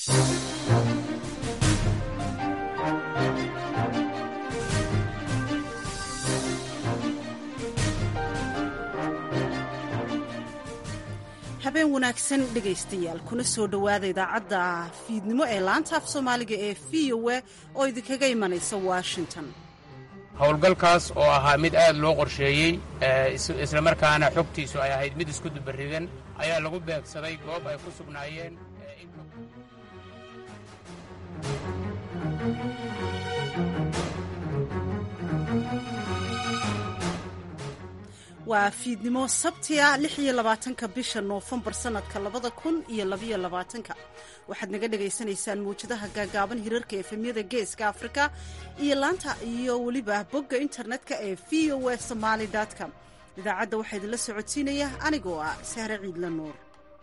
habeen wanaagsan dhegaystayaal kuna soo dhowaada idaacadda fiidnimo ee laanta af soomaaliga ee v o a oo idinkaga imanaysa washington howlgalkaas oo ahaa mid aad loo qorsheeyey islamarkaana xogtiisu ay ahayd mid isku dubarigan ayaa lagu beegsaday goob ay ku sugnaayeen waa fiidnimo sabtiga lix iyo labaatanka bisha noofembar sanadka labada kun iyo labaiyo labaatanka waxaad naga dhagaysanaysaan mawjadaha gaagaaban hirarka efemyada geeska afrika iyo laanta iyo weliba bogga internetka ee v o a somaali com idaacadda waxaa idinla socodsiinaya anigoo ah sahre ciidla nuur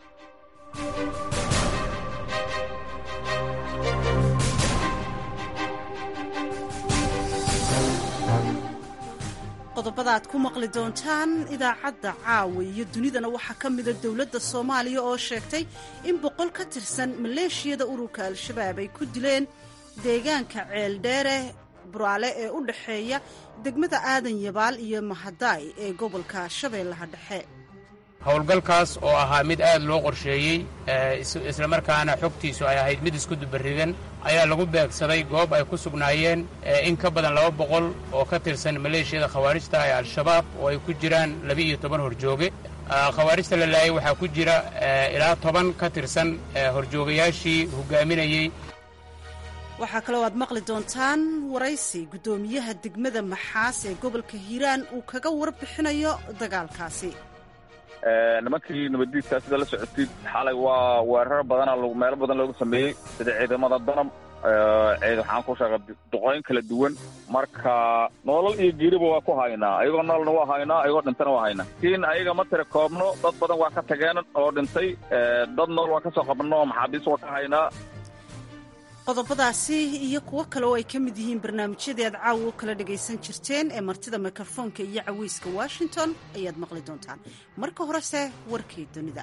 qodobada aad ku maqli doontaan idaacadda caawa iyo dunidana waxaa ka mida dowladda soomaaliya oo sheegtay in boqol ka tirsan maleeshiyada ururka al-shabaab ay ku dileen deegaanka ceeldheere buraale ee u dhexeeya degmada aadan yabaal iyo mahadaay ee gobolka shabeellaha dhexe howlgalkaas oo ahaa mid aad loo qorsheeyey islamarkaana xogtiisu ay ahayd mid isku dubarigan ayaa lagu beegsaday goob ay ku sugnaayeen in ka badan laba boqol oo ka tirsan maleeshiyada khawaarijta ee al-shabaab oo ay ku jiraan laba-iyo toban horjooge khawaarijta la laayay waxaa ku jira ilaa toban ka tirsan horjoogayaashii hogaaminayey waxaa kaloo aad maqli doontaan waraysi guddoomiyaha degmada maxaas ee gobolka hiiraan uu kaga warbixinayo dagaalkaasi nimankii nabaddiidkaa sida la socotid xalay waa weerar badana meelo badan loogu sameeyey sida ciidamada danab ceed waxaan ku sheegay duqooyin kala duwan marka noolal iyo geeriba waa ku haynaa ayagoo noolna waa haynaa ayagoo dhintana waa haynaa laakiin ayaga ma tira koobno dad badan waa ka tageen oo dhintay dad nool waa ka soo qabno oo maxaabiis waa ka haynaa qodobadaasi iyo kuwo kale oo ay ka mid yihiin barnaamijyadii aad caawa u kala dhagaysan jirteen ee martida mikrofoonka iyo caweyska washington ayaad maqli doontaan marka horese warkii dunida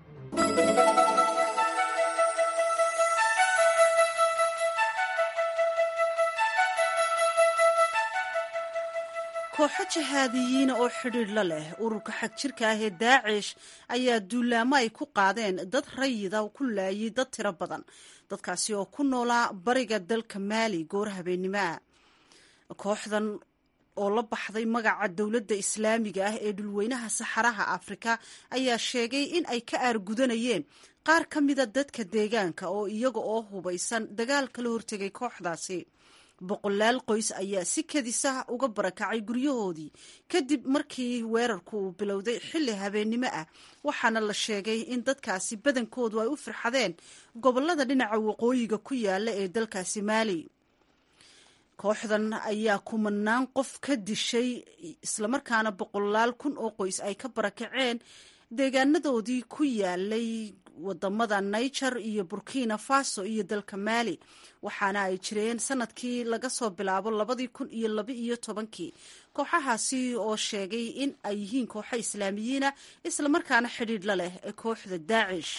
kooxo jahaadiyiina oo xidhiidh la leh ururka xag jirka ah ee daacish ayaa duulaamo ay ku qaadeen dad rayida ku laayay dad tiro badan dadkaasi oo ku noolaa bariga dalka maali goor habeennimoa kooxdan oo la baxday magaca dowladda islaamiga ah ee dhulweynaha saxaraha afrika ayaa sheegay in ay ka aargudanayeen qaar ka mida dadka deegaanka oo iyaga oo hubaysan dagaal kala hortegay kooxdaasi boqolaal qoys ayaa si kadisa uga barakacay guryahoodii kadib markii weerarku uu bilowday xilli habeennimo ah waxaana la sheegay in dadkaasi badankoodu ay u firxadeen gobolada dhinaca waqooyiga ku yaala ee dalkaasi maali kooxdan ayaa kumanaan qof ka dishay islamarkaana boqolaal kun oo qoys ay ka barakaceen deegaanadoodii ku yaalay wadamada niger iyo burkina faso iyo dalka maali waxaana ay jireen sanadkii laga soo bilaabo labadii kun iyo laba iyo tobankii kooxahaasi oo sheegay in ay yihiin kooxo islaamiyiina islamarkaana xidhiidh la leh ee kooxda daacish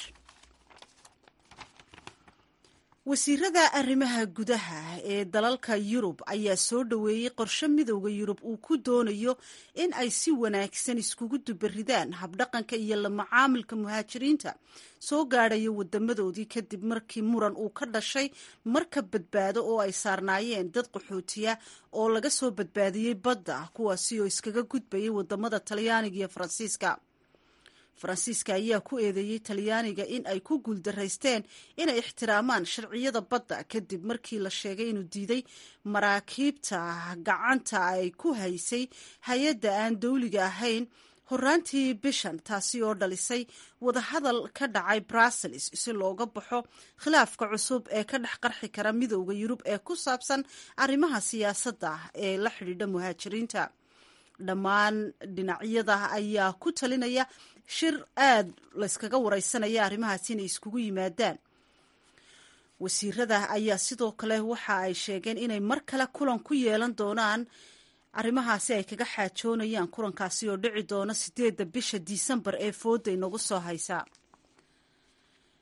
wasiirada arrimaha gudaha ee dalalka yurub ayaa soo dhoweeyey qorshe midowda yurub uu ku doonayo in ay si wanaagsan iskugu dubaridaan habdhaqanka iyo la macaamilka muhaajiriinta soo gaadhaya wadamadoodii kadib markii muran uu ka dhashay marka badbaado oo ay saarnaayeen dad qaxootiya oo laga soo badbaadiyey badda kuwaasi oo iskaga gudbayay wadamada talyaaniga iyo faransiiska faransiiska ayaa ku eedeeyey talyaaniga in ay ku guuldaraysteen inay ixtiraamaan sharciyada badda kadib markii la sheegay inuu diiday maraakiibta gacanta ay ku haysay hay-adda aan dowliga ahayn horaantii bishan taasi oo dhalisay wadahadal ka dhacay brussels si looga baxo khilaafka cusub ee ka dhex qarxi kara midowda yurub ee ku saabsan arrimaha siyaasadda ee la xidhiidha muhaajiriinta dhammaan dhinacyada ayaa ku talinaya shir aada layskaga wareysanaya arrimahaasi inay iskugu yimaadaan wasiirada ayaa sidoo kale waxa ay sheegeen inay mar kale kulan ku yeelan doonaan arrimahaasi ay kaga xaajoonayaan kulankaasi oo dhici doona sideedda bisha disembar ee fooda inagu soo haysa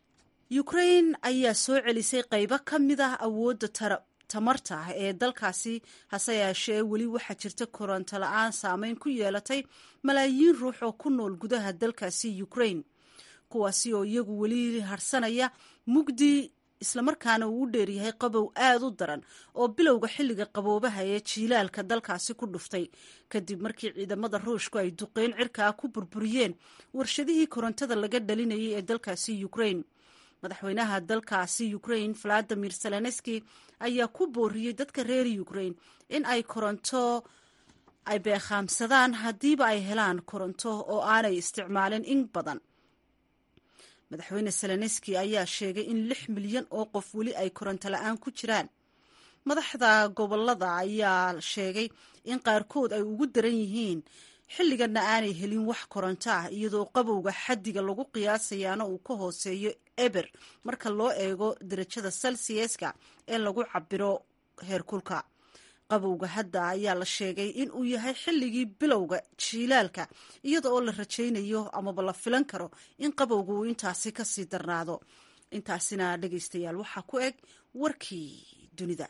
ukrain ayaa soo celisay qaybo ka mid ah awoodda tamarta ee dalkaasi hase yeeshee weli waxaa jirta koronto la-aan saameyn ku yeelatay malaayiin ruux oo ku nool gudaha dalkaasi ukrain kuwaasi oo iyagu weli harsanaya mugdi islamarkaana uu u dheeryahay qabow aada u daran oo bilowga xilliga qaboobaha ee jiilaalka dalkaasi ku dhuftay kadib markii ciidamada ruushku ay duqeyn cirkaa ku burburiyeen warshadihii korontada laga dhalinayay ee dalkaasi ukrain madaxweynaha dalkaasi ukrain valadimir zelenski ayaa ku booriyey dadka reer ukrain in ay koronto ay beekhaamsadaan haddiiba ay helaan koronto oo aanay isticmaalin in badan madaxweyne zelenski ayaa sheegay in lix milyan oo qof weli ay koronto la-aan ku jiraan madaxda gobolada ayaa sheegay in qaarkood ay ugu daran yihiin xilliganna aanay helin wax koronto ah iyadoo qabowga xaddiga lagu qiyaasayaana uu ka hooseeyo eber marka loo eego darajada celsiuska ee lagu cabiro heerkulka qabowga hadda ayaa la sheegay in uu yahay xilligii bilowga jiilaalka iyada oo la rajaynayo amaba la filan karo in qabowga uu intaasi kasii darnaado intaasina dhegaystayaal waxaa ku eg warkii dunida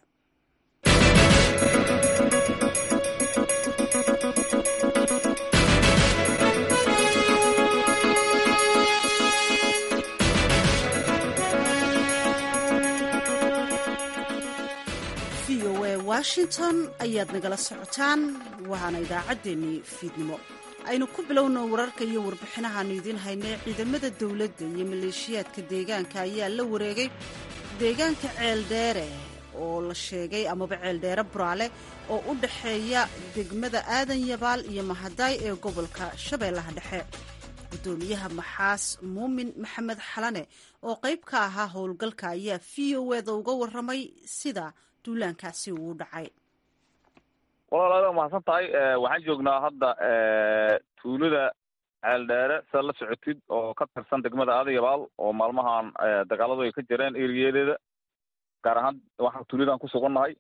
v o a washington ayaad nagala socotaan waana idaacaddeenii fiidnimo aynu ku bilowno wararka iyo warbixinahaanu idiin haynay ciidamada dowladda iyo maleeshiyaadka deegaanka ayaa la wareegay deegaanka ceeldheere oo la sheegay amaba ceeldheere buraale oo u dhexeeya degmada aadan yabaal iyo mahadaay ee gobolka shabeellaha dhexe gudoomiyaha maxaas muumin maxamed xalane oo qayb ka ahaa howlgalka ayaa v o eda uga waramay sida duulaankaasi uu dhacay walaal aada mahadsan tahay waxaan joognaa hadda tuulada ceeldheere sidaad la socotid oo ka tirsan degmada aadayabaal oo maalmahan dagaaladu ay ka jireen eriyadeeda gaar ahaan waxaan tuuladan ku sugannahay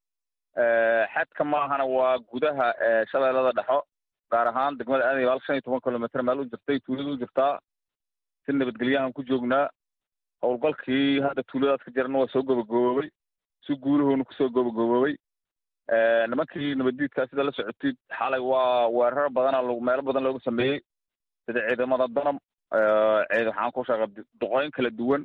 xadka maahana waa gudaha shabeellada dhexo gaar ahaan degmada aadayabaal shan iyo toban kilomitr meel u jirtay tuulada u jirtaa si nabadgelyahan ku joognaa howlgalkii hadda tuuladaas ka jirana waa soo gobogoboobay si guulahoona kusoo gobogoboobay nimankii nabaddiidkaa sida la socotid xalay waa weerar badana meelo badan looga sameeyey sida ciidamada danab ciid waxaan ku sheegay duqooyin kala duwan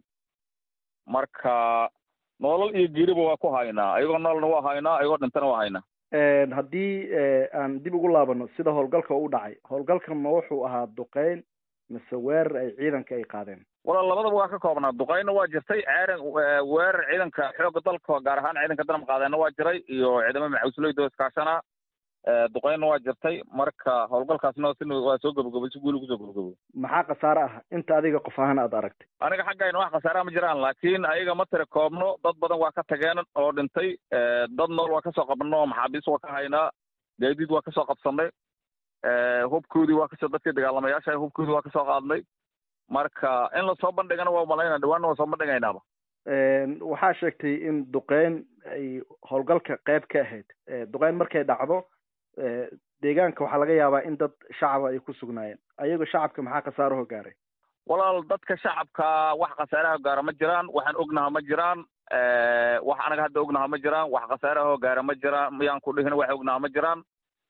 marka nolol iyo geeriba waa ku haynaa ayagoo nololna waa haynaa ayagoo dhintana waa haynaa haddii aan dib ugu laabano sida howlgalka u dhacay howlgalkan ma wuxuu ahaa duqeyn mise weerar ay ciidanka ay qaadeen walaal labadaba waa ka koobnaa duqeynna waa jirtay ceeran weerar ciidanka xoogga dalka gaar ahaan ciidanka danab qaadeenna waa jiray iyo ciidamo maxawsleyda iskaashana duqeynna waa jirtay marka howlgalkaasna si waa soo gabagabay si guuli kusoo gabagabo maxaa khasaare ah inta adiga qof ahaan aad aragtay aniga xaggayna wax khasaaraha ma jiraan laakiin ayaga ma tira koobno dad badan waa ka tageen oo dhintay dad nool waa kasoo qabno maxaabiis waa ka haynaa gaadiid waa kasoo qabsanay hubkoodii waa kasoo dadkii dagaalamayaasha hubkoodii waa kasoo qaadnay marka in lasoo bandhigana waa malayna dhawaanna waa soo bandhigaynaaba waxaa sheegtay in duqeyn ay howlgalka qayb ka ahayd duqeyn markay dhacdo deegaanka waxaa laga yaabaa in dad shacaba ay ku sugnaayeen ayago shacabka maxaa khasaaraho gaaray walaal dadka shacabka wax khasaaraha gaara ma jiraan waxaan ognaha ma jiraan wax anaga hadda ognaha ma jiraan wax khasaaraho gaara ma jiraan miyaan ku dhihin wax ognaha ma jiraan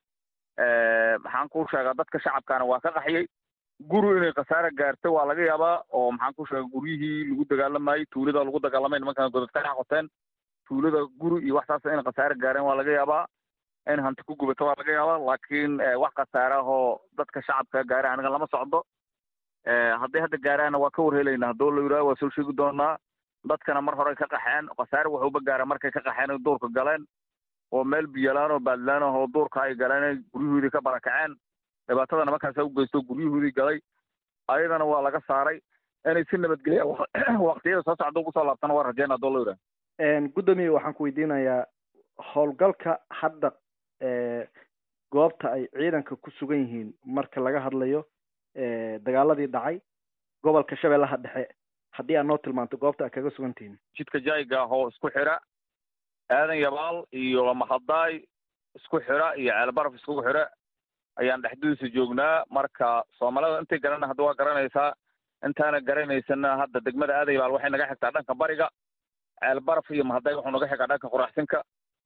maxaan ku sheegaa dadka shacabkaana waa ka qaxiyey guri inay khasaare gaartay waa laga yaabaa oo maxaan ku sheega guryihii lagu dagaalamayey tuulada lagu dagaalamay nimankan godad ka dhex qoteen tuulada guri iyo wax saas inay khasaare gaareen waa laga yaabaa in hanti ku gubato waa laga yaabaa laakiin wax khasaare ahoo dadka shacabka gaare aniga lama socdo hadday hadda gaaraana waa ka warhelaynaa haddoo la yidhaha waa soo sheegi doonaa dadkana mar horey ka qaxeen khasaare waxuuba gaara markay ka qaxeen duurka galeen oo meel biyalaan oo baadlaan oo duurka ay galeen guryahoodii ka barakaceen dhibaatada nimankaasa u geysto guryahoodii galay ayadana waa laga saaray inay si nabadgelya waqtiyada soo socda ugu soo laabtana waa rajeyna haddoo la yidhaha gudoomiye waxaan ku weydiinayaa howlgalka hadda goobta ay ciidanka ku sugan yihiin marka laga hadlayo dagaaladii dhacay gobolka shabeellaha dhexe haddii aad noo tilmaanto goobta aad kaga sugan tihiin jidka jayga oo isku xira aadan yabaal iyo mahadaay isku xira iyo ceelbaraf isku xira ayaan dhexdiisa joognaa marka soomaalida intay garana hadda waa garanaysaa intaana garanaysana hadda degmada aadaybaal waxay naga xigtaa dhanka bariga ceelbaraf iyo mahaday wuxuu naga xigaa dhanka qoraxsinka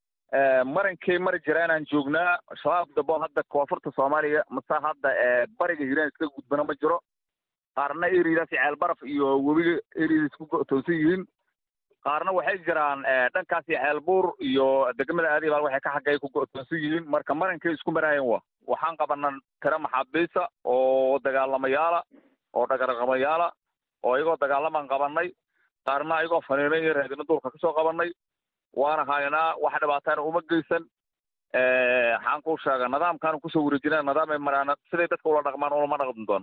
marinkay mari jira inaan joognaa shabaab dabo hadda koonfurta soomaaliya mase hadda bariga hiiraan iska gudbana ma jiro qaarna eriadaas ceelbaraf iyo webiga eriada isku go'toonsan yihiin qaarna waxay jiraan dhankaasi ceelbuur iyo degmada aadaybaal waxay ka xaggay ku go'toonsan yihiin marka marinkay isku maraayan wa waxaan qabana tira maxaabiisa oo dagaalamayaala oo dhagarqamayaala oo iyagoo dagaalamaan qabanay qaarna ayagoo faniinay iyo raadino duulka kasoo qabanay waana haynaa wax dhibaatana uma geysan waxaan kuu sheega nidaamkaanu kusoo wareejina nidaamay maraan siday dadka ula dhaqmaan ulama dhaqmi doon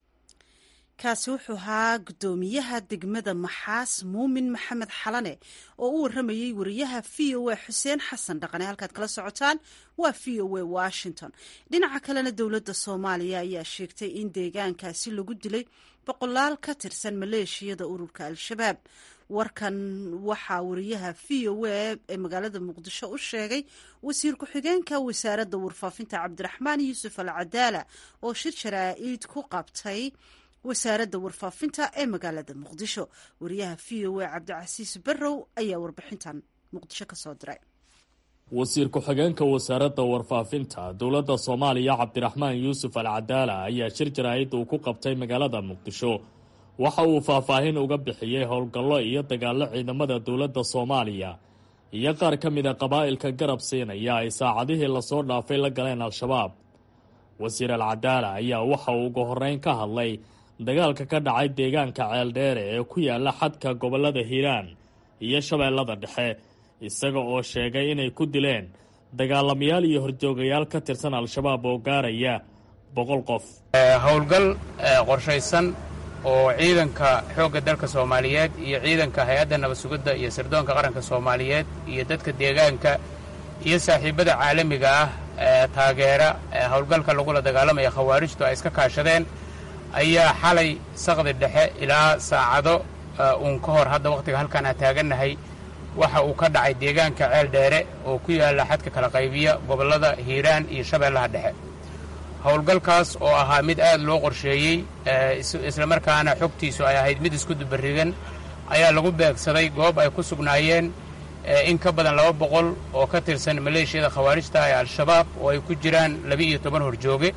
kaasi wuxuu ahaa guddoomiyaha degmada maxaas muumin maxamed xalane oo u waramayey wariyaha v o a xuseen xasan dhaqane halkaad kala socotaan waa v o a washington dhinaca kalena dowladda soomaaliya ayaa sheegtay in deegaankaasi lagu dilay boqolaal ka tirsan maleeshiyada ururka al-shabaab warkan waxaa wariyaha v o a ee magaalada muqdisho u sheegay wasiir ku-xigeenka wasaaradda warfaafinta cabdiraxmaan yuusuf al cadaala oo shir jaraa-id ku qabtay wasaaradda warfaafinta ee magaalada muqdisho wariyaha v o a cabdicasiis barrow ayaa warbixintan muqdisho ka soo diray wasiir ku-xigeenka wasaaradda warfaafinta dowladda soomaaliya cabdiraxmaan yuusuf al cadaala ayaa shir jaraa-id uu ku qabtay magaalada muqdisho waxa uu faahfaahin uga bixiyey howlgallo iyo dagaallo ciidamada dowladda soomaaliya iyo qaar ka mid a qabaa'ilka garab siinaya ay saacadihii lasoo dhaafay la galeen al-shabaab wasiir al cadaala ayaa waxa uu ugu horreyn ka hadlay dagaalka ka dhacay deegaanka ceeldheere ee ku yaala xadka gobollada hiiraan iyo shabeellada dhexe isaga oo sheegay inay ku dileen dagaalamayaal iyo horjoogayaal ka tirsan al-shabaab oo gaaraya boqol qof howlgal qorshaysan oo ciidanka xoogga dalka soomaaliyeed iyo ciidanka hay-adda nabad sugidda iyo sirdoonka qaranka soomaaliyeed iyo dadka deegaanka iyo saaxiibbada caalamiga ah ee taageera howlgalka lagula dagaalamaya khawaarijtu ay iska kaashadeen ayaa xalay saqdi dhexe ilaa saacado uun ka hor hadda wakhtiga halkaan aan taagannahay waxa uu ka dhacay deegaanka ceel dheere oo ku yaalla xadka kala qaybiya gobollada hiiraan iyo shabeellaha dhexe howlgalkaas oo ahaa mid aad loo qorsheeyey islamarkaana xogtiisu ay ahayd mid isku dubarrigan ayaa lagu beegsaday goob ay ku sugnaayeen in ka badan laba boqol oo ka tirsan maleeshiyada khawaarijta ee al-shabaab oo ay ku jiraan laba-iyo toban horjooge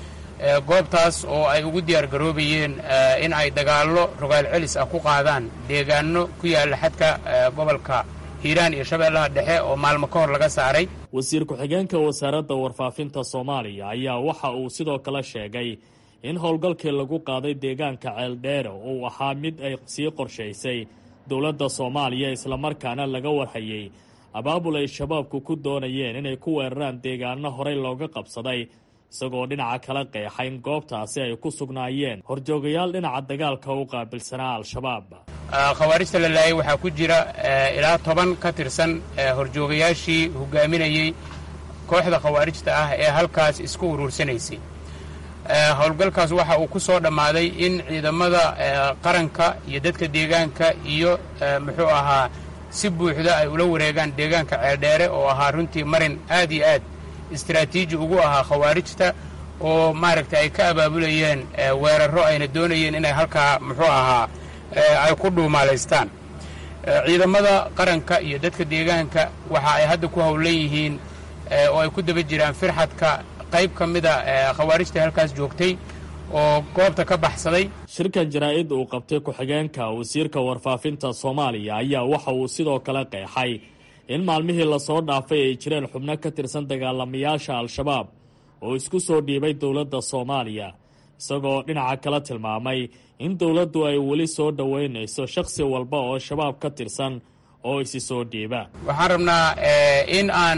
goobtaas oo ay ugu diyaar garoobayeen in ay dagaallo rogaal celis ah ku qaadaan deegaano ku yaalla xadka gobolka hiiraan iyo shabeellaha dhexe oo maalmo ka hor laga saaray wasiir ku-xigeenka wasaaradda warfaafinta soomaaliya ayaa waxa uu sidoo kale sheegay in howlgalkii lagu qaaday deegaanka ceeldheere uu ahaa mid ay sii qorshaysay dowladda soomaaliya islamarkaana laga warhayey abaabul ay shabaabku ku doonayeen inay ku weeraraan deegaano horey looga qabsaday isagoo dhinaca kala qeexa in goobtaasi ay ku sugnaayeen horjoogayaal dhinaca dagaalka u qaabilsanaa al-shabaab khawaarijta la laayay waxaa ku jira ilaa toban ka tirsan horjoogayaashii hogaaminayey kooxda khawaarijta ah ee halkaas isku uruursanaysay howlgalkaas waxa uu ku soo dhammaaday in ciidamada qaranka iyo dadka deegaanka iyo muxuu ahaa si buuxda ay ula wareegaan deegaanka ceeldheere oo ahaa runtii marin aad iyo aad istaraatiiji ugu ahaa khawaarijta oo maaragtay ay ka abaabulayeen weerarro ayna doonayeen inay halkaa muxuu ahaa ay ku dhuumaalaystaan ciidamada qaranka iyo dadka deegaanka waxa ay hadda ku howlan yihiin oo ay ku daba jiraan firxadka qayb ka mida khawaarijta halkaas joogtay oo goobta ka baxsaday shirkan jaraa-id uu qabtay ku-xigeenka wasiirka warfaafinta soomaaliya ayaa waxa uu sidoo kale qeexay in maalmihii lasoo dhaafay ay jireen xubno ka tirsan dagaalamayaasha al-shabaab oo isku soo dhiibay dowladda soomaaliya isagoo dhinaca kala tilmaamay in dowladdu ay weli soo dhoweynayso shakhsi walba oo shabaab ka tirsan oo isi soo dhiiba waxaan rabnaa in aan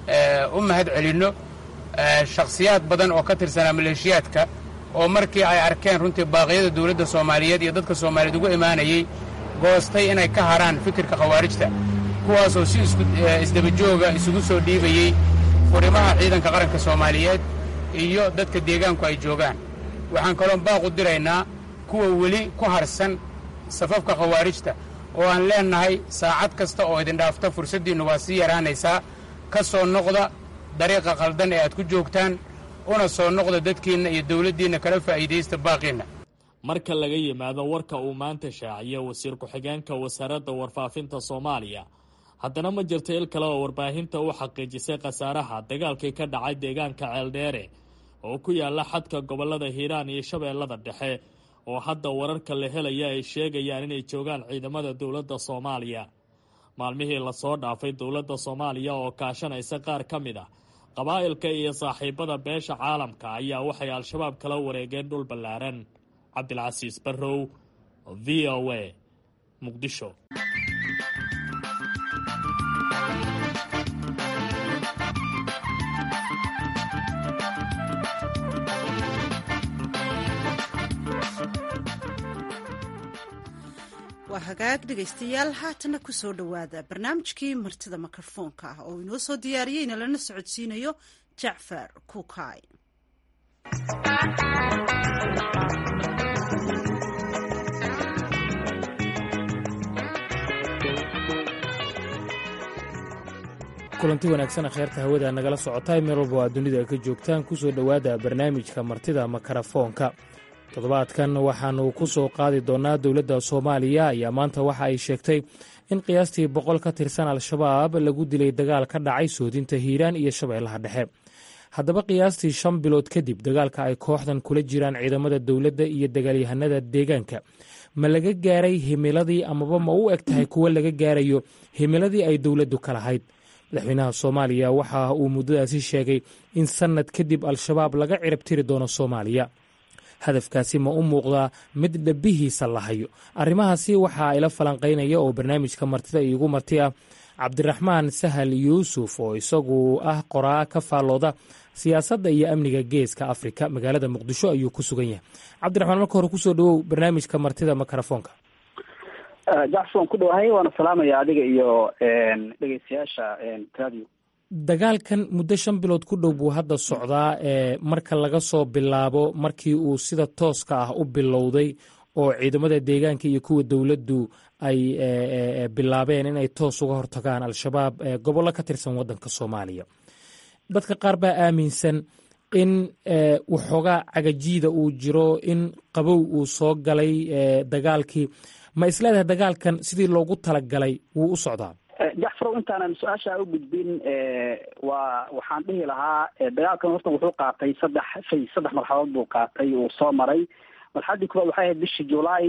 u mahad celinno shakhsiyaad badan oo ka tirsanaa maleeshiyaadka oo markii ay arkeen runtii baaqyada dowladda soomaaliyeed iyo dadka soomaaliyeed ugu imaanayey goostay inay ka haraan fikirka khawaarijta kuwaasoo si isdabajooga isugu soo dhiibayey furimaha ciidanka qaranka soomaaliyeed iyo dadka deegaanku ay joogaan waxaan kaloon baaqu diraynaa kuwa weli ku harsan safafka khawaarijta oo aan leennahay saacad kasta oo idin dhaafta fursaddiinnu waa sii yaraanaysaa ka soo noqda dariiqa qaldan ee aad ku joogtaan una soo noqda dadkiinna iyo dowladdiinna kala faa'iidaysta baaqiinna marka laga yimaado warka uu maanta shaaciyay wasiir ku-xigeenka wasaaradda warfaafinta soomaaliya haddana ma jirto il kale oo warbaahinta u xaqiijisay khasaaraha dagaalkii ka dhacay deegaanka ceeldheere oo ku yaala xadka gobolada hiiraan iyo shabeellada dhexe oo hadda wararka la helaya ay sheegayaan inay joogaan ciidamada dowladda soomaaliya maalmihii lasoo dhaafay dowladda soomaaliya oo kaashanaysa qaar ka mid ah qabaa'ilka iyo saaxiibada beesha caalamka ayaa waxay al-shabaab kala wareegeen dhul ballaaran cabdilcasiis barrow v o a muqdisho waa hagaag dhegaystayaal haatana kusoo dhowaada barnaamijkii martida mikrofoonka ah oo inoo soo diyaariyeyna lana socodsiinayo jacfar kuukay kulanti wanaagsan kheerta hawada nagala socotay meel walba oo aad dunida ka joogtaan kusoo dhowaada barnaamijka martida makarafoonka toddobaadkan waxaannu ku soo qaadi doonnaa dowladda soomaaliya ayaa maanta waxa ay sheegtay in qiyaastii boqol ka tirsan al-shabaab lagu dilay dagaal ka dhacay soodinta hiiraan iyo shabeellaha dhexe haddaba qiyaastii shan bilood kadib dagaalka ay kooxdan kula jiraan ciidamada dowladda iyo dagaalyahanada deegaanka ma laga gaaray himiladii amaba ma u eg tahay kuwo laga gaarayo himiladii ay dowladdu ka lahayd madaxweynaha soomaaliya waxa uu muddadaasi sheegay in sannad kadib al-shabaab laga cirab tiri doono soomaaliya hadafkaasi ma u muuqdaa mid dhabihiisa la hayo arrimahaasi waxaa ila falanqaynaya oo barnaamijka martida iigu marti ah cabdiraxmaan sahal yuusuf oo isagu ah qoraa ka faallooda siyaasadda iyo amniga geeska afrika magaalada muqdisho ayuu ku sugan yahay cabdiraxmaan marka hore kusoo dhawow barnaamijka martida makarafoonka jacfon ku dhawahay waana salaamaya adiga iyo dhegeystayaasha radio dagaalkan muddo shan bilood ku dhow buu hadda socdaa ee marka laga soo bilaabo markii uu sida tooska ah u bilowday oo ciidamada deegaanka iyo kuwa dowladdu ay bilaabeen inay toos uga hortagaan al-shabaab gobollo ka tirsan waddanka soomaaliya dadka qaar baa aaminsan in waxoogaa cagajiida uu jiro in qabow uu soo galay dagaalkii ma isleedahay dagaalkan sidii loogu talagalay wuu u socdaa jacfarow intaanan su-aasha u gudbin waa waxaan dhihi lahaa dagaalkan horta wuxuu qaatay saddex shay saddex marxaladood buu qaatay uu soo maray marxaladii koowaad waxay ahayd bishii julaay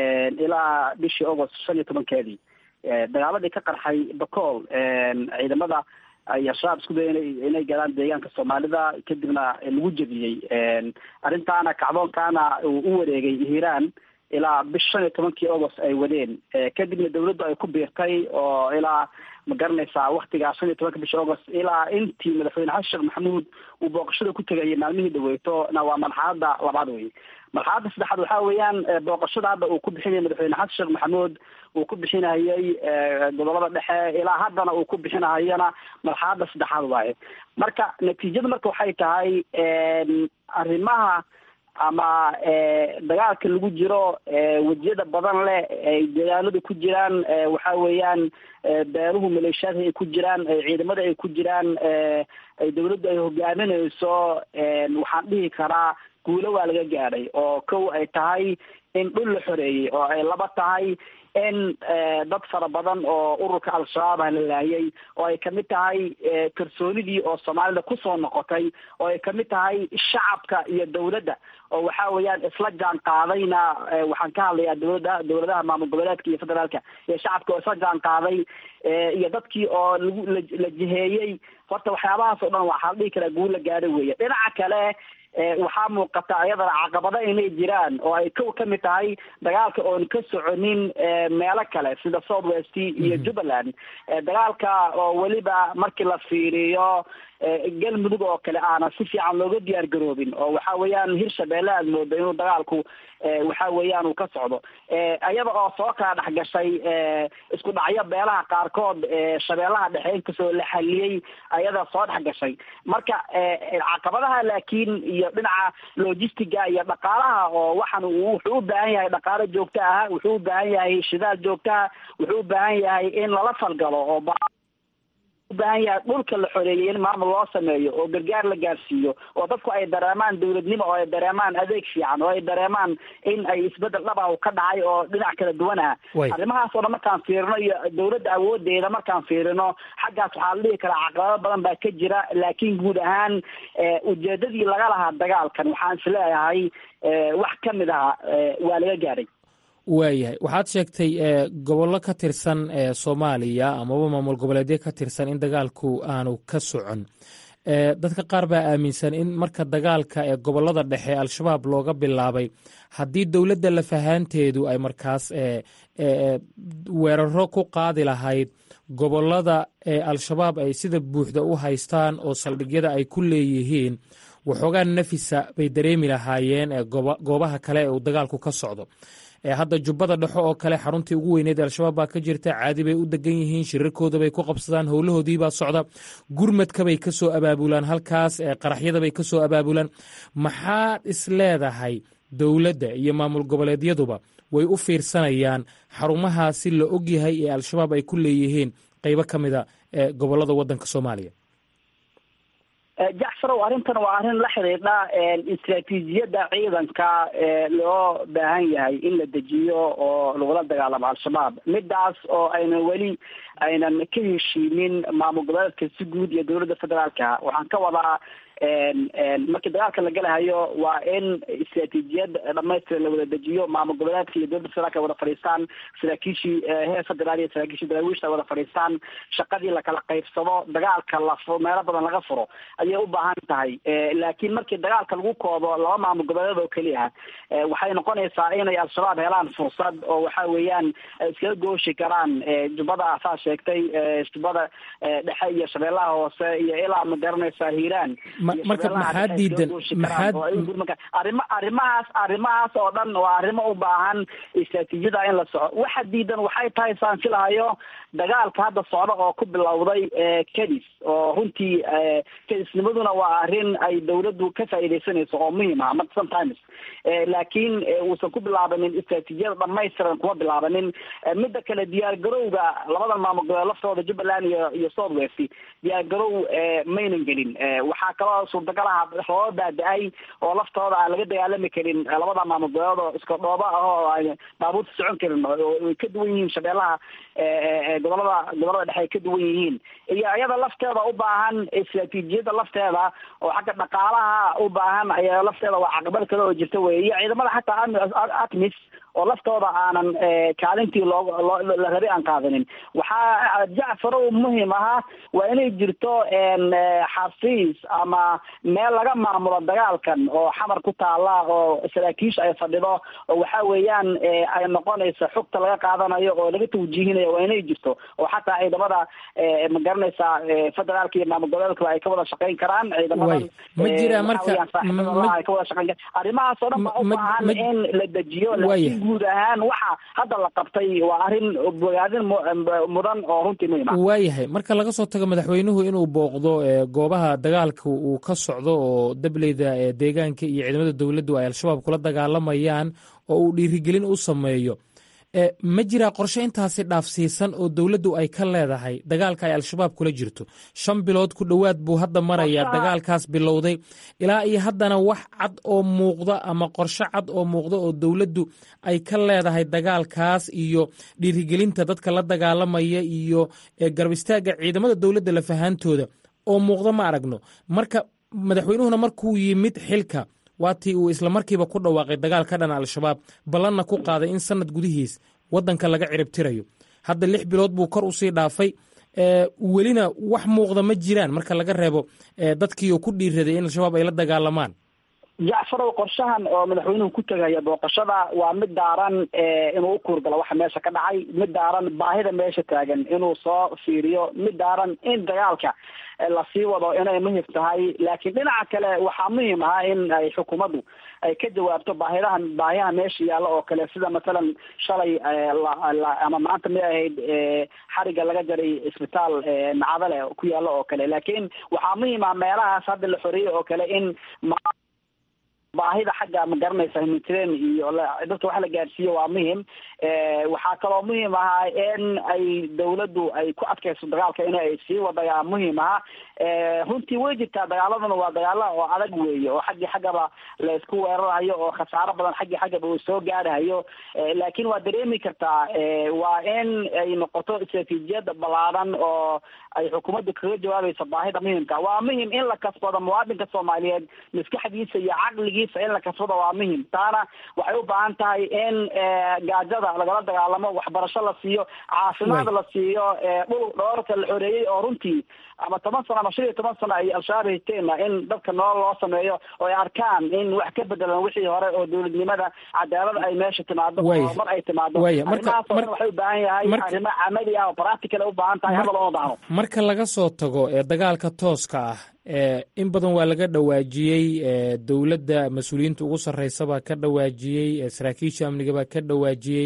ilaa bishii august shan iyo tobankeedii dagaaladii ka qarxay bacool ciidamada ay al-shabaab isku daya inay galaan deegaanka soomaalida kadibna lagu jebiyey arrintaana kacdoonkaana uu u wareegay hiiraan ilaa bish shan iyo tobankii august ay wadeen kadibna dawladdu ay ku biirtay oo ilaa ma garanaysaa waktigaa shan iyo tobanka bishi august ilaa intii madaxweyne xasan sheekh maxamuud uu booqashada ku tegayay maalmihii dhaweyto na waa marxalada labaad wey marxaladda saddexaad waxaa weeyaan booqashada hadda uu ku bixinayay madaxweyne xasan sheekh maxamuud uu ku bixinayay gobolada dhexe ilaa haddana uu ku bixinahayana marxaladda saddexaad waaye marka natiijada marka waxay tahay arrimaha ama dagaalka lagu jiro wejiyada badan leh ay deegaanadu ku jiraan waxa weeyaan beeruhu maleeshiyaadka ay ku jiraan ciidamada ay ku jiraan ay dawladdu ay hogaaminayso waxaan dhihi karaa guulo waa laga gaadhay oo kow ay tahay in dhul la xoreeyey oo ay laba tahay in dad fara badan oo ururka al-shabaab ah la laayay oo ay kamid tahay kalsoonidii oo soomaalida kusoo noqotay oo ay kamid tahay shacabka iyo dawladda oo waxa weeyaan isla jaan qaadayna waxaan ka hadlayaa dawladda dawladaha maamul goboleedka iyo federaalka iyo shacabka oo isla jaan qaaday iyo dadkii oo lagu la jiheeyey horta waxyaabahaas oo dhan waxaa la dhihi karaa guul la gaadhay weeye dhinaca kale waxaa muuqata iyadana caqabado inay jiraan oo ay kow ka mid tahay dagaalka oon ka soconin meelo kale sida south west iyo jubbaland dagaalka oo weliba markii la fiiriyo galmudug oo kale aana si fiican looga diyaar garoobin oo waxa weeyaan hirshabeelle aad moodo inuu dagaalku waxa weeyaan uu ka socdo iyada oo soo kala dhex gashay isku dhacyo beelaha qaarkood shabeellaha dhexe inkastoo la xaliyey ayada soo dhex gashay marka caqabadaha laakiin iyo dhinaca logistiga iyo dhaqaalaha oo waxaan wuxuu u baahan yahay dhaqaalo joogto ah wuxuu u baahan yahay shidaal joogto ah wuxuu u baahan yahay in lala falgalo oo u baahan yahay dhulka la xoreeyey in maamul loo sameeyo oo gargaar la gaarsiiyo oo dadku ay dareemaan dowladnimo oo ay dareemaan adeeg fiican oo ay dareemaan in ay isbedel dhaba ka dhacay oo dhinac kala duwan ah arrimahaas oo dhan markaan fiirino iyo dowladda awoodeeda markaan fiirino xaggaas waxaa la dhihi karaa caqabado badan baa ka jira laakiin guud ahaan ujeedadii laga lahaa dagaalkan waxaan isleeyahay wax ka mid aha waa laga gaadhay waayahay waxaad sheegtay gobollo ka tirsan soomaaliya amaba maamul goboleedyo ka tirsan in dagaalku aanu ka socon dadka qaar baa aaminsan in marka dagaalka ee gobollada dhexe al-shabaab looga bilaabay haddii dowladda lafahaanteedu ay markaas weeraro ku qaadi lahayd gobollada ee al-shabaab ay sida buuxda u haystaan oo saldhigyada ay ku leeyihiin waxoogaa nafisa bay dareemi lahaayeen goobaha kale ee uu dagaalku ka socdo hadda jubbada dhexo oo kale xaruntii ugu weyneed ee al-shabaab baa ka jirta caadi bay u degan yihiin shirarkooda bay ku qabsadaan howlahoodiibaa socda gurmadkabay ka soo abaabulaan halkaas qaraxyadabay ka soo abaabulaan maxaad is leedahay dowladda iyo maamul goboleedyaduba way u fiirsanayaan xarumahaasi la ogyahay ee al-shabaab ay ku leeyihiin qeybo ka mida gobolada wadanka soomaaliya jacfarow arrintan waa arrin la xidhiidha istraatiijiyadda ciidanka loo baahan yahay in la dejiyo oo lagula dagaalamo al-shabaab midaas oo aynan weli aynan ka heshiinin maamul goboleedka si guud iyo dowladda federaalka waxaan ka wadaa markii dagaalka la galahayo waa in istraatiijiyad dhamaystira la wada dejiyo maamul goboleedka iyo dowladda federaalka wada fadhiistaan saraakiishii heer federaal iyo saraakiishii daraawiishta wada fadhiistaan shaqadii lakala qaybsado dagaalka la meelo badan laga furo ayay u baahan tahay laakiin markii dagaalka lagu koobo laba maamul goboleed oo keliya waxay noqonaysaa inay al-shabaab helaan fursad oo waxa weeyaan iskaga gooshi karaan jubbada saa sheegtay jubbada dhexe iyo shabeellaha hoose iyo ilaa ma garanaysaa hiiraan marka maxaa diidan maxaa arima arrimahaas arrimahaas oo dhan waa arrimo u baahan istraatiijiyada in la soco waxa diidan waxay tahay saan filahayo dagaalka hadda socda oo ku bilowday kadis oo runtii kadisnimaduna waa arrin ay dowladdu ka faa'iidaysanayso oo muhiim ah marka sometimes laakiin uusan ku bilaabanin istraatiijiyada dhamaystiran kuma bilaabanin midda kale diyaar garowga labadan maamul goboleed laftooda jubbaland iyo iyo south west diyaar garow maynan gelin waxaa kaloo suurtagal ah rooba baada-ay oo laftooda aan laga dagaalami karin labada maamul goboleed oo iska dhooba ah oo aan baabuurta socon karin way ka duwan yihiin shabeellaha gobolada gobolada dhexe ay ka duwan yihiin iyo iyada lafteeda u baahan istraatiijiyada lafteeda oo xagga dhaqaalaha u baahan ayaa lafteeda waa caqabad kale oo jirta wey iyo ciidamada xataa atmis oo laftooda aanan kaalintii loo la rabay aan qaadanin waxaa jacfarow muhim ahaa waa inay jirto xafiis ama meel laga maamulo dagaalkan oo xamar ku taala oo saraakiisha ay fadhido oo waxa weeyaan ay noqonayso xogta laga qaadanayo oo laga tawjiihinayo waa inay jirto oo xataa ciidamada ma garanaysaa federaalka iyo maamul goboleedkaba ay ka wada shaqeyn karaan ciidamadan ma jira marka ay ka wada shaqeyn karaan arrimahaas oo dhan baa u baahan in la dejiyo laakiin guud ahaan waxa hadda la qabtay waa arrin bogaadin mudan oo runtii muhiim ah waayahay marka laga soo tago madaxweynuhu inuu booqdo goobaha dagaalka uu ka socdo oo dableyda deegaanka iyo ciidamada dowladdu ay al-shabaab kula dagaalamayaan oo uu dhiirigelin u sameeyo ma jiraa qorshe intaasi dhaafsiisan oo dowladdu ay ka leedahay dagaalka ay al-shabaab kula jirto shan bilood ku dhowaad buu hadda marayaa dagaalkaas bilowday ilaa iyo haddana wax cad oo muuqda ama qorshe cad oo muuqda oo dowladdu ay ka leedahay dagaalkaas iyo dhiirigelinta dadka la dagaalamaya iyo garab istaagga ciidamada dowladda lafahaantooda oo muuqda ma aragno marka madaxweynuhuna markuu yimid xilka waatii uu isla markiiba ku dhawaaqay dagaal ka dhan al-shabaab ballanna ku qaaday in sanad gudihiis waddanka laga ciribtirayo hadda lix bilood buu kor usii dhaafay welina wax muuqda ma jiraan marka laga reebo dadkii oo ku dhiiraday in al-shabaab ay la dagaalamaan jacfarow qorshahan oo madaxweynuhu ku tegaya booqashada waa mid daaran inuu u kuurgalo waxa meesha ka dhacay mid daaran baahida meesha taagan inuu soo fiiriyo mid daaran in dagaalka lasii wado inay muhim tahay laakiin dhinaca kale waxaa muhiim ah in ay xukuumaddu ay ka jawaabto baahidahan baahiyaha meesha yaalla oo kale sida masalan shalay ama maanta may ahayd xariga laga jaray isbitaal nacadale ku yaalla oo kale laakiin waxaa muhiim ah meelahaas hadda la xoreeyey oo kale in baahida xagga ma garanaysa humanitarian iyo dadka wax la gaarsiiyo waa muhim waxaa kaloo muhiim ahaa in ay dawladdu ay ku adkayso dagaalka in ay sii wadayaa muhiim aha runtii way jirtaa dagaaladuna waa dagaala oo adag weeye oo xaggii xaggaba la isku weerarayo oo khasaaro badan xaggii xaggaba uu soo gaarahayo laakiin waa dareemi kartaa waa in ay noqoto istraatiijiyad ballaadan oo ay xukuumaddu kaga jawaabayso baahida muhimka waa muhim in la kasbado muwaadinka soomaaliyeed maskaxdiisa iyo caqligiisa in la kasbado waa muhim taana waxay u baahan tahay in gaajada lagala dagaalamo waxbarasho la siiyo caafimaad la siiyo dhul dhoorka la xoreeyey oo runtii ama toban sano ama shan iyo toban sano ay al-shabaab hayteena in dadka nolol loo sameeyo oo ay arkaan in wax ka bedelan wixii hore oo dowladnimada cadaalada ay meesha timaado horumar ay timaado arrimahaas oo dhan waxay u baahan yahay arrimo camali ah oo practical ay u baahan tahay hadal ooma baahno marka laga soo tago ee dagaalka tooska ah in badan waa laga dhawaajiyey dowladda mas-uuliyiinta ugu sarreysabaa ka dhawaajiyey saraakiisha amnigabaa ka dhawaajiyey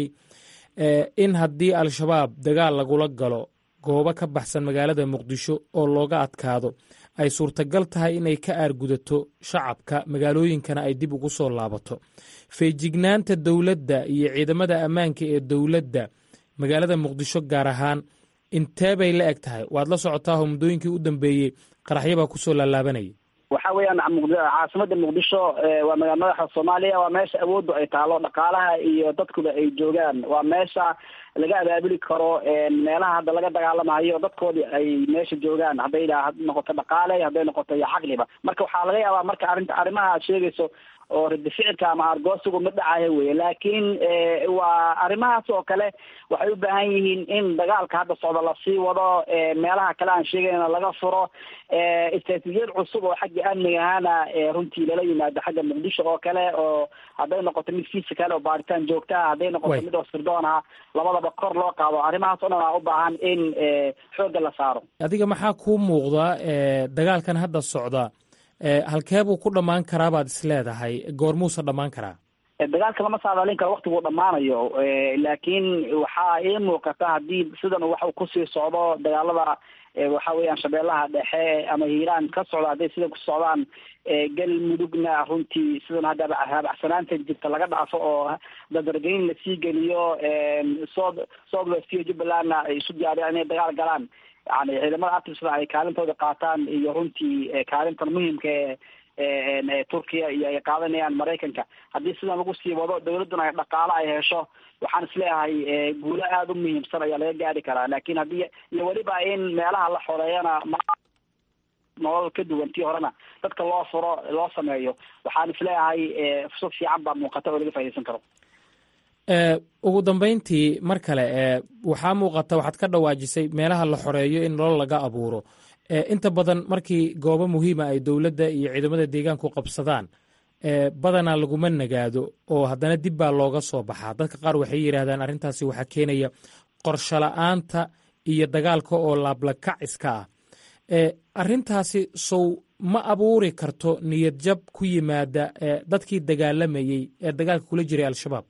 in haddii al-shabaab dagaal lagula galo goobo ka baxsan magaalada muqdisho oo looga adkaado ay suurtagal tahay inay ka aargudato shacabka magaalooyinkana ay dib ugu soo laabato feejignaanta dowladda iyo ciidamada ammaanka ee dowladda magaalada muqdisho gaar ahaan intee bay la eg tahay waad la socotaahoo muddooyinkii u dambeeyey qaraxyabaa kusoo laalaabanayay waxa weeyaan caasimada muqdisho waa magaala madaxa soomaaliya waa meesha awooddu ay taalo dhaqaalaha iyo dadkuba ay joogaan waa meesha laga abaabuli karo meelaha hadda laga dagaalamayo dadkoodii ay meesha joogaan hadday noqoto dhaqaale hadday noqoto iyo caqliba marka waxaa laga yaabaa marka arrinta arrimaha aad sheegayso oo radi ficilka ama argoosigu ma dhacayo weye laakiin waa arrimahaas oo kale waxay u baahan yihiin in dagaalka hadda socda lasii wado meelaha kale aan sheegayna laga furo istraatiijiyad cusub oo xagga amniga ahana runtii lala yimaado xagga muqdisho oo kale oo hadday noqoto mid physical oo baaritaan joogtaha hadday noqoto mid oo sirdoon ah labadaba kor loo qaado arrimahaas o dhan aa u baahan in xoogga la saaro adiga maxaa kuu muuqda dagaalkan hadda socda halkee buu ku dhammaan karaa baad is leedahay goormuuse dhammaan karaa dagaalka lama saadaalin karo waktiguu dhammaanayo laakiin waxaa ii muuqata haddii sidan wax kusii socdo dagaalada waxa weeyaan shabeellaha dhexe ama hiiraan ka socda hadday sidan ku socdaan galmudugna runtii sidan haddaba haabacsanaanta jirta laga dhaafo oo dadargeyn lasii geliyo south south west iyo jubbalandna ay isu diyaariyaan inay dagaal galaan yani ciidamada artisda ay kaalintooda qaataan iyo runtii kaalintan muhimka ee turkiya iyo ay qaadanayaan maraykanka haddii sidan lagu sii wado dawladduna ay dhaqaalo ay hesho waxaan isleeyahay guulo aada u muhiimsan ayaa laga gaari karaa laakiin haddii iyo weliba in meelaha la xoreeyana nolol ka duwan tii horena dadka loo furo loo sameeyo waxaan isleeyahay fursad fiican baa muuqata oo laga faa'idaysan karo ugu dambayntii mar kale waxaa muuqata waxaad ka dhawaajisay meelaha la xoreeyo in nolol laga abuuro inta badan markii goobo muhiima ay dowladda iyo ciidamada deegaanku qabsadaan badanaa laguma nagaado oo haddana dib baa looga soo baxaa dadka qaar waxay yidhaahdaan arrintaasi waxaa keenaya qorsho la-aanta iyo dagaalka oo laablakac iska ah arrintaasi sow ma abuuri karto niyad jab ku yimaada dadkii dagaalamayey ee dagaalka kula jiray al-shabaab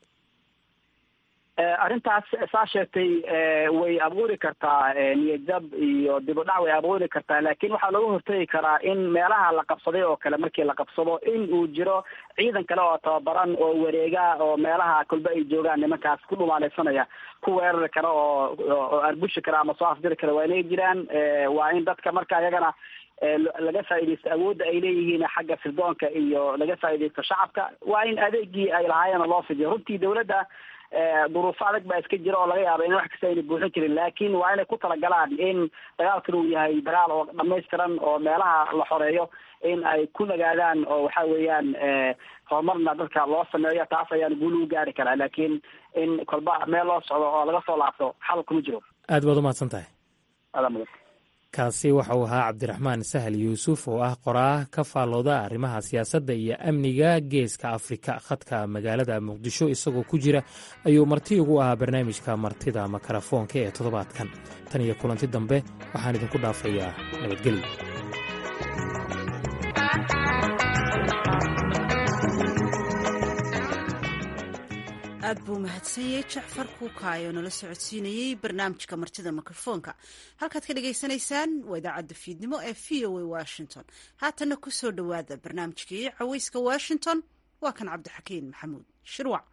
arrintaas saa sheegtay way abuuri kartaa niyadjab iyo dibudhac way abuuri kartaa laakiin waxaa looga hortegi karaa in meelaha la qabsaday oo kale markii la qabsado in uu jiro ciidan kale oo tababaran oo wareega oo meelaha kolba ay joogaan nimankaas ku dhumaaleysanaya ku weerari kara oo oo arbushi kara ama soo afdiri kara waa inay jiraan waa in dadka marka iyagana laga faaidaysto awoodda ay leeyihiin xagga sirdoonka iyo laga faaidaysto shacabka waa in adeegii ay lahaayeen loo fidiyo runtii dawladda duruufo adag baa iska jira oo laga yaaba in wax kasta ayna buuxin jirin laakiin waa inay ku talagalaan in dagaalkan uu yahay dagaal oo dhamaystiran oo meelaha la xoreeyo in ay ku nagaadaan oo waxa weeyaan horumarna dadka loo sameeyo taas ayaan guul ugu gaari karaa laakiin in kolba meel loo socdo oo laga soo laabto xal kuma jiro aad baad umahadsan tahay adaa mudan kaasi waxa uu ahaa cabdiraxmaan sahal yuusuf oo ah qoraah ka faallooda arrimaha siyaasadda iyo amniga geeska afrika khadka magaalada muqdisho isagoo ku jira ayuu marti ugu ahaa barnaamijka martida makarafoonka ee toddobaadkan tan iyo kulanti dambe waxaan idinku dhaafayaa nabadgelyo aad aad buu mahadsanyay jacfar kuukaayo nala socodsiinayey barnaamijka martida mikrofoonka halkaad ka dhagaysanaysaan waa idaacadda fiidnimo ee v o a washington haatanna ku soo dhowaada barnaamijkii caweyska washington waa kan cabdixakiin maxamuud shirwac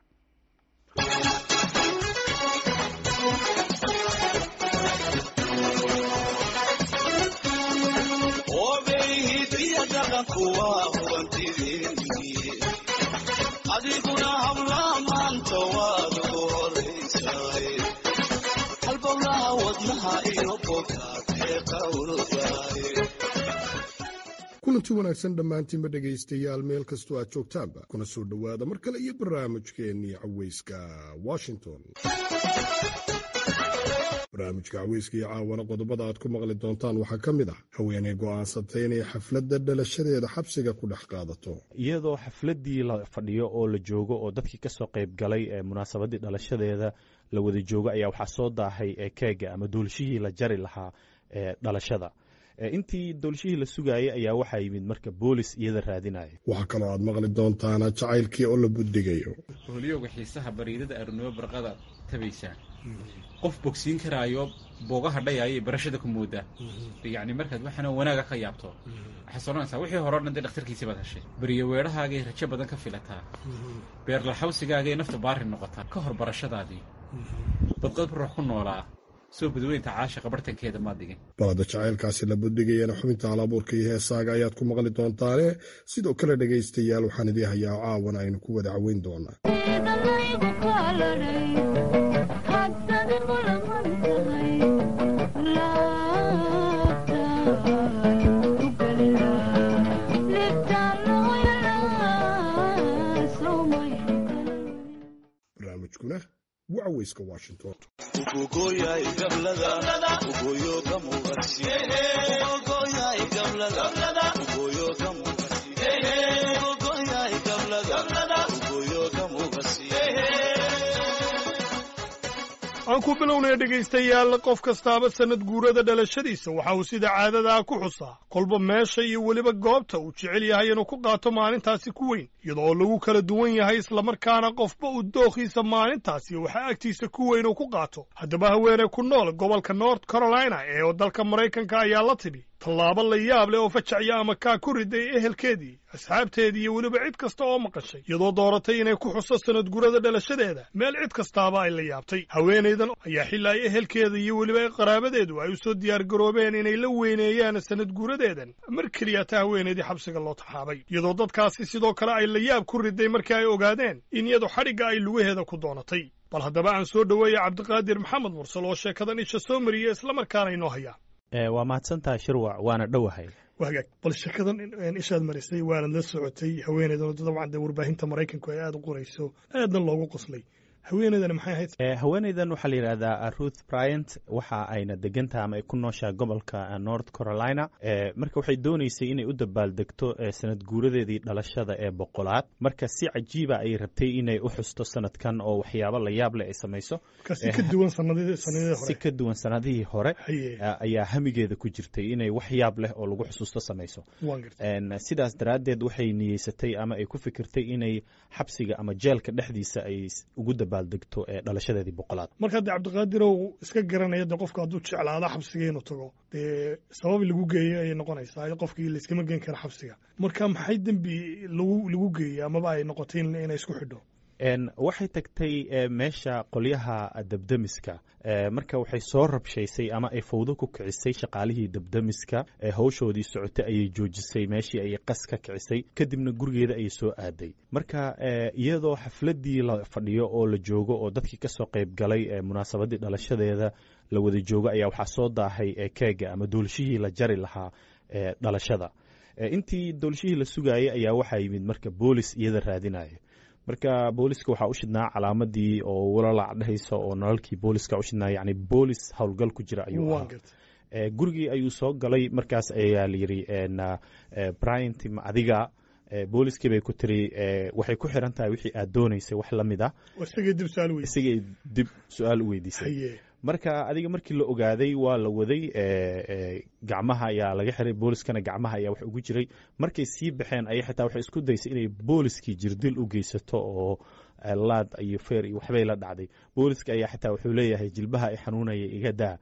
adiguna habla maanta waad ugu horaysaay halbowlaha wadnaha iyo bogaad ee qawldaay kulanti wanaagsan dhammaantiinba dhegaystayaal meel kastoo aad joogtaanba kuna soo dhowaada mar kale iyo barnaamijkeennii caweyska washington barnaamijka caweyska iyo caawana qodobada aad ku maqli doontaan waxaa ka mid ah haweeney go'aansatay inay xafladda dhalashadeeda xabsiga ku dhex qaadato iyadoo xafladdii la fadhiyo oo la joogo oo dadkii kasoo qayb galay ee munaasabaddii dhalashadeeda la wada joogo ayaa waxaa soo daahay ee keega ama doolshihii la jari lahaa ee dhalashada intii doolshihii la sugaayay ayaa waxaa yimid marka boolis iyada raadinaya waxaa kaloo aad maqli doontaana jacaylkii oo la buddigayo hooliyowga xiisaha bariidada arnimo barqada tabaysaa qof bogsiin karaayo boogaha dhayaayo barashada ku moodaa yacni markaad waxaana wanaaga ka yaabto waxaad soranaysaa wixii hore o dhan dee dhakhtarkiisii baad heshay beriyo weedhahaagay rajo badan ka filataa beerlaxawsigaagay nafta baari noqotaa ka hor barashadaadii badqad ruux ku noolaa soo badweynta caashiqa bartankeeda maad dhigin balada jacaylkaasi la buddigayana xubinta halabuurka iyo heesaaga ayaad ku maqli doontaane sidoo kale dhegaystayaal waxaan idii hayaa caawan aynu ku wada caweyn doonaa barnaamijkuna waa caweyska washington ugogoyay gablada ugoyo ka muuqasi ugogoyay gablada ugoyo ka muuqasi ugogoyay gablada ugoyo ka muuqasi aan ku bilownaya dhegaystayaal qof kastaaba sannad guurada dhalashadiisa waxa uu sida caadadaa ku xusaa kolba meesha iyo weliba goobta uu jecel yahay inuu ku qaato maalintaasi ku weyn iyadoo lagu kala duwan yahay islamarkaana qofba uu dookhiisa maalintaasi waxaa agtiisa ku weyn uu ku qaato haddaba haweeney ku nool gobolka north carolina ee dalka maraykanka ayaa la timi tallaabo la yaab leh oo fajacya ama kaa ku riday ehelkeedii asxaabteedii iyo weliba cid kasta oo maqashay iyadoo dooratay inay ku xuso sanad gurada dhalashadeeda meel cid kastaaba ay la yaabtay haweenaydan ayaa xilla ay ehelkeeda iyo weliba qaraabadeedu ay u soo diyaargaroobeen inay la weyneeyaan sanad guradeedan mar keliya ta haweenaydii xabsiga loo taxaabay iyadoo dadkaasi sidoo kale ay la yaab ku riday markii ay ogaadeen in iyadu xadhigga ay lugaheeda ku doonatay bal haddaba aan soo dhoweeya cabdiqaadir maxamed mursal oo sheekadan isha soo mariya islamarkaana inoo hayaa waa mahadsantaha shirwac waana dhowahay wagaag bal sheekadan ishaad marisay waanad la socotay haweeneydan dabcan dee warbaahinta maraykanku ay aada u qorayso aadna loogu qoslay haweeneydan maxay ahayd haweeneydan waxaa la yidhahdaa ruth bryant waxa ayna degantaha ama ay ku nooshaa gobolka north carolina marka waxay dooneysay inay u dabaaldegto sanad guuradeedii dhalashada ee boqolaad marka si cajiiba ay rabtay inay u xusto sanadkan oo waxyaabo la yaab leh ay samayso si ka duwan sanadihii hore si ka duwan sanadihii hore ayaa hamigeeda ku jirtay inay wax yaab leh oo lagu xusuusto samayso sidaas daraaddeed waxay niyeysatay ama ay ku fikirtay inay xabsiga ama jeelka dhexdiisa ay ugu dabaaldegto ee dhalashadeedii boqolaad marka dee cabdiqaadirow iska garanaya dee qofka hadduu jeclaado xabsiga inuu tago dee sabab lagu geeyo ayay noqonaysaa qofkii layskama geen kara xabsiga marka maxay dembi lagu lagu geeyey amaba ay noqotay inay isku xidho waxay tagtay meesha qolyaha debdemiska marka waxay soo rabshaysay ama ay fawdo ku kicisay shaqaalihii debdemiska hawshoodii socotay ayay joojisay meeshii ayay qas ka kicisay kadibna gurigeeda ayay soo aaday marka iyadoo xafladdii la fadhiyo oo la joogo oo dadkii kasoo qayb galay munaasabaddii dhalashadeeda la wada joogo ayaa waxaa soo daahay keega ama doolshihii la jari lahaa dhalashada intii doolshihii la sugaayay ayaa waxaa yimid marka boolis iyada raadinaya marka booliska waxaa u shidnaa calaamadii oo walalac dhehaysa oo nalalkii booliska u shidnaa yani boolis howlgal ku jira ayuu ahaa gurigii ayuu soo galay markaas ayaa la yidhi bryant ma adiga booliskii bay ku tiri waxay ku xiran tahay wixii aad doonaysay wax la mid ah isagay dib su-aal u weydiisay marka adiga markii la ogaaday waa la waday gacmaha ayaa laga xiray booliskana gacmaha ayaa wax ugu jiray markay sii baxeen ayay xitaa waxay isku daysay inay booliskii jirdil u geysato oo laad iyo feer iyo waxbay la dhacday booliska ayaa xitaa wuxuu leeyahay jilbaha ay xanuunaya iga daa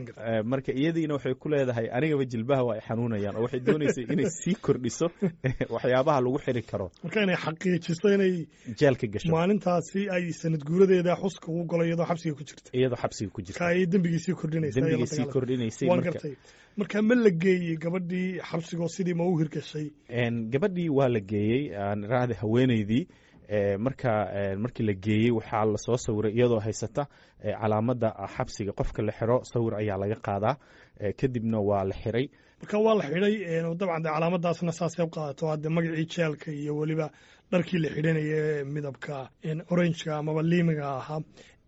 marka iyadiina waxay ku leedahay anigaba jilbaha waa ay xanuunayaan oo waxay dooneysay inay sii kordhiso waxyaabaha lagu xiri karo marka inay xaqiijiso inay jeelka gasho maalintaasi ay sanad guuradeeda xuska ugu galo iyadoo xabsiga ku jirta iyadoo xabsiga ku jirta ka ay dembigii kordhinaysa dembigii sii kordhinaysay waan gartay marka ma la geeyey gabadhii xabsigoo sidii ma u hirgashay gabadhii waa la geeyey aan raahda haweeneydii marka markii la geeyey waxaa lasoo sawiray iyadoo haysata calaamadda xabsiga qofka la xiro sawir ayaa laga qaadaa kadibna waa la xiray marka waa la xidhay dabcan de calaamadaasna saasay u qaadato hadde magacii jeelka iyo weliba dharkii la xidhanaya midabka orangeka amaba liimiga ahaa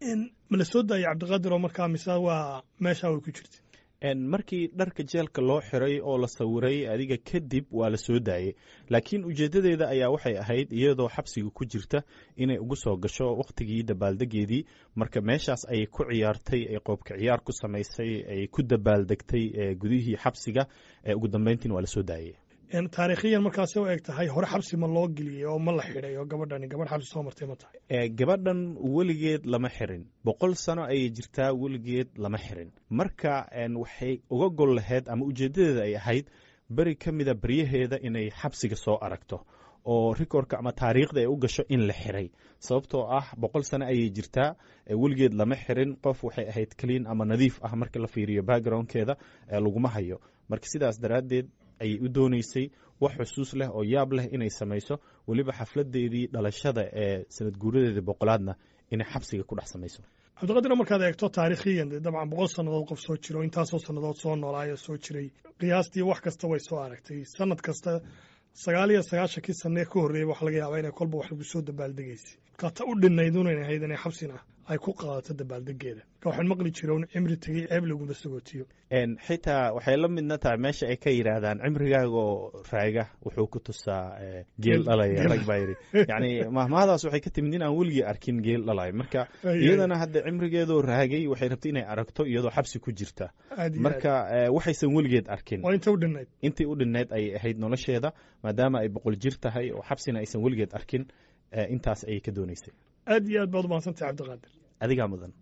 ma la soo daayay cabdiqaadir oo markaa mise waa meeshaa way ku jirta markii dharka jeelka loo xiray oo la sawiray adiga kadib waa la soo daayey laakiin ujeedadeeda ayaa waxay ahayd iyadoo xabsiga ku jirta inay ugu soo gasho wakhtigii dabaaldegeedii marka meeshaas ayay ku ciyaartay ay qoobka ciyaar ku samaysay ay ku dabaaldegtay gudihii xabsiga ugu dambeyntiin waa la soo daayey taariikhiyan markaasi u eg tahay hore xabsi ma loo geliyey oo ma la xidhay oo gabadhani gabadh xabsi soo martay ma tahay gabadhan weligeed lama xirin boqol sano ayay jirtaa weligeed lama xirin marka waxay uga gol lahayd ama ujeedadeeda ay ahayd beri ka mida baryaheeda inay xabsiga soo aragto oo rikorka ama taariikhda ay u gasho in la xiray sababtoo ah boqol sano ayay jirtaa weligeed lama xirin qof waxay ahayd clean ama nadiif ah marka la fiiriyo backgroundkeeda laguma hayo marka sidaas daraaddeed ayay u dooneysay wax xusuus leh oo yaab leh inay samayso weliba xafladeedii dhalashada ee sanad guuradeedii boqolaadna inay xabsiga ku dhex samayso cabdiqadir markaad eegto taariikhiyan dee dabcan boqol sannadood qof soo jiro intaasoo sannadood soo noolaayoo soo jiray qiyaastii wax kasta way soo aragtay sanad kasta sagaal iyo sagaashankii sanee ka horreeyay waxa laga yaabaa inay kolba wax lagu soo dabaaldegaysay markaa ta u dhinayd unan ahayd inay xabsina ay ku qaadato dabaaldegeeda marka waxaan maqli jira un cimri tegey ceeb laguma sagootiyo xitaa waxay la midna tahay meesha ay ka yidhaahdaan cimrigaaga oo raaga wuxuu ku tusaa geel dhalaya rag baa yidhi yacni mahmahadaas waxay ka timid in aan weligii arkin geel dhalaya marka iyadana hadda cimrigeedoo raagay waxay rabtay inay aragto iyadoo xabsi ku jirta marka waxaysan weligeed arkin waa inta u dhinayd intii u dhinayd ayay ahayd nolosheeda maadaama ay boqol jir tahay oo xabsina aysan weligeed arkin intaas ayay ka dooneysay aad iyo aad baad umahadsantay cabdiqaadir adigaa mudan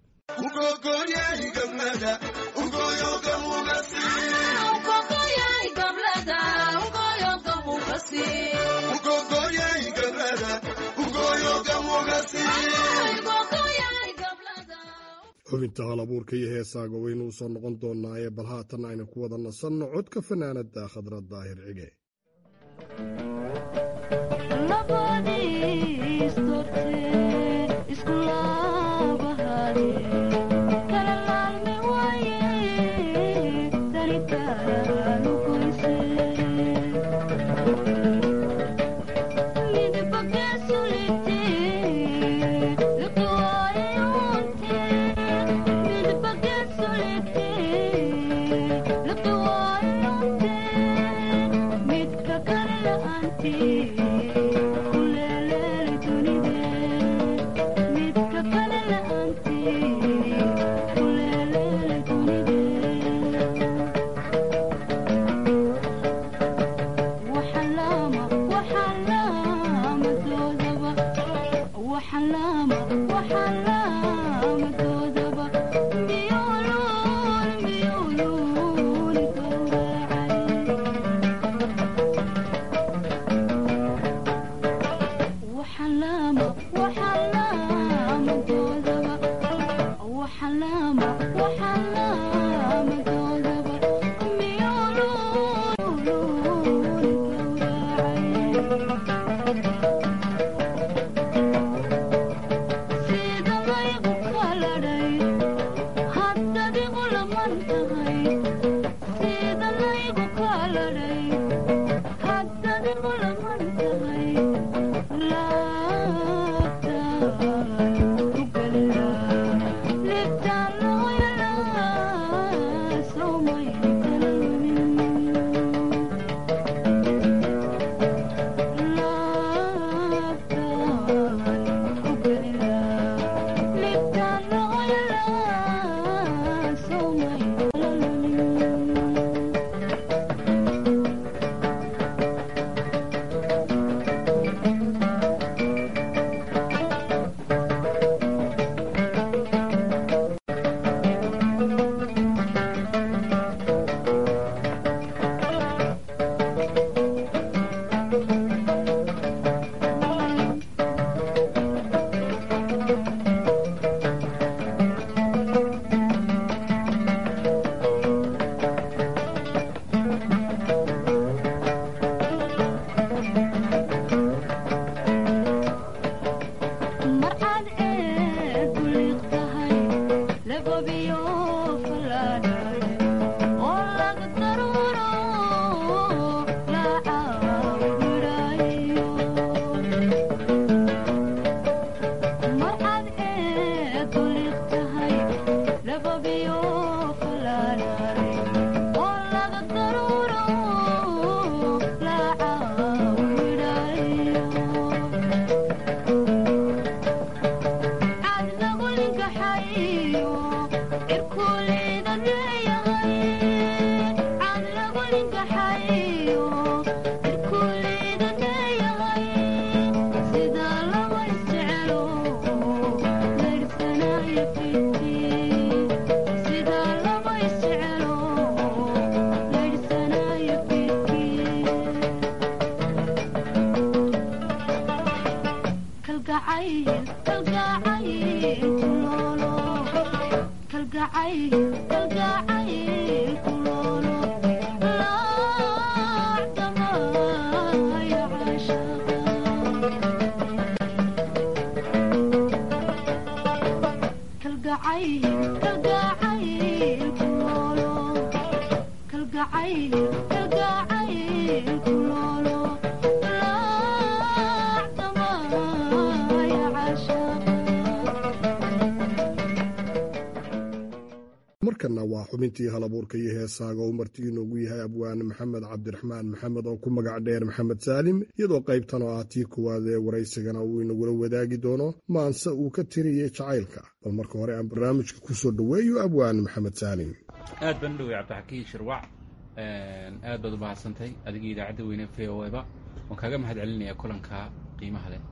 xubinta hal abuurka iyo heesaaga waynu u soo noqon doonaa ee bal haatan aynu ku wada nasanno codka fanaanada khadra daahir cige markana waa xubintii halabuurka iyo heesaaga uu marti inoogu yahay abwaane maxamed cabdiraxmaan maxamed oo ku magac dheer maxamed saalim iyadoo qaybtan oo ah tii kuwaad ee waraysigana uu inagula wadaagi doono maanse uu ka tiriyey jacaylka bal marka hore aan barnaamijka ku soo dhoweeyo abwaane maxamed saalim aad baan u dhowey cabdixakiin shirwac aad baad u mahadsantahay adigii idaacadda weyne v o eba waan kaaga mahad celinayaa kulanka qiimaha leh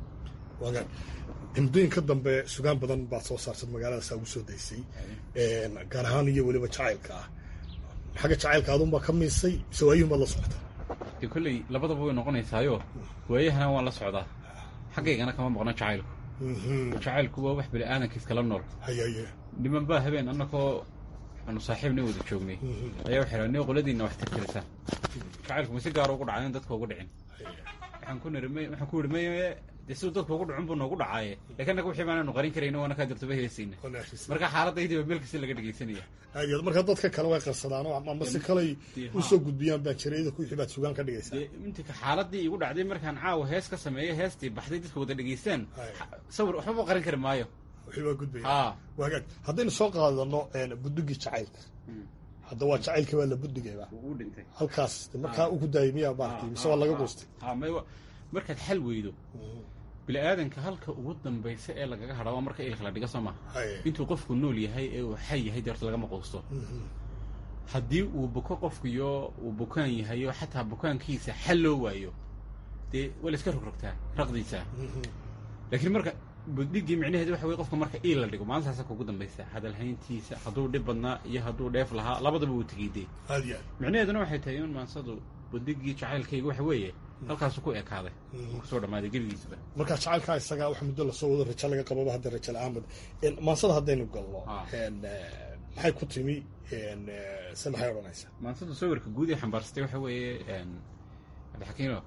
muddooyinka dambe sugaan badan baad soo saartad magaaladaasa ugu soo daysay gaar ahaan iyo weliba jacaylka ah xagga jacaylka adunbaa ka miisay mise waayuhun baad la socota dee kolley labadaba way noqonaysaayo waayahana waan la socdaa xaggaygana kama maqno jacaylku jacaylku waa wax bini aadankiis kala nool niman baa habeen annakoo aanu saaxiibna wada joognay ayaa waxay raha ni qoladiinna wax tirtirisa jacaylku ma si gaara ugu dhacay in dadka ugu dhicin waxaan ku niri waxaan ku yidhi maye dee siduu dadku ugu dhicin buu noogu dhacaaye laakiin annaga wixii baanaanu qarin karayno waana kaa dirtoba heesayna marka xaaladaydiiba meel kasta laga dhegaysanaya aad iyo marka dadka kale way qarsadaano ama si kaley usoo gudbiyaan baa jira idinku wixii baad sugaan ka dhigaysaa dee intika xaaladii igu dhacday markaan caawa hees ka sameeyo heestii baxday dadka wada dhegaystaan sawir waxbaba qarin kari maayo wixii baa gudbaya haa waagaag haddaynu soo qaadano budugii jacaylka hadda waa jacaylka waa la budigayba wuu dhintay halkaas markaa ugu daayay miyaa maaragtay mise waa laga goostay haa may markaad xal weydo bini aadanka halka ugu dambaysa ee lagaga hadha waa marka ilka la dhiga soo maha intuu qofku nool yahay ee uu xay yahay dee horta lagama quusto haddii uu buko qofkuyo uu bukaan yahayo xataa bukaankiisa xal loo waayo dee waa la iska rogrogtaa raqdiisa laakiin marka budigii micnaheedu waxa weye qofka marka iil la dhigo maalintaasa kugu dambaysa hadalhayntiisa hadduu dhib badnaa iyo hadduu dheef lahaa labadaba wuu tegey dee micnaheeduna waxay tahay in maansadu budigii jacaylkayga waxa weeye halkaasu ku ekaaday kusoo dhammaaday gebigiisaba marka jacaylkaa isagaa wax muddo lasoo wado rajo laga qababa hadda rajo la-aanbad maansada haddaynu galno maxay ku timi se maxay odhanaysaa maansadu sawirka guud ee xambaarsatay waxa weeye cabdixakiino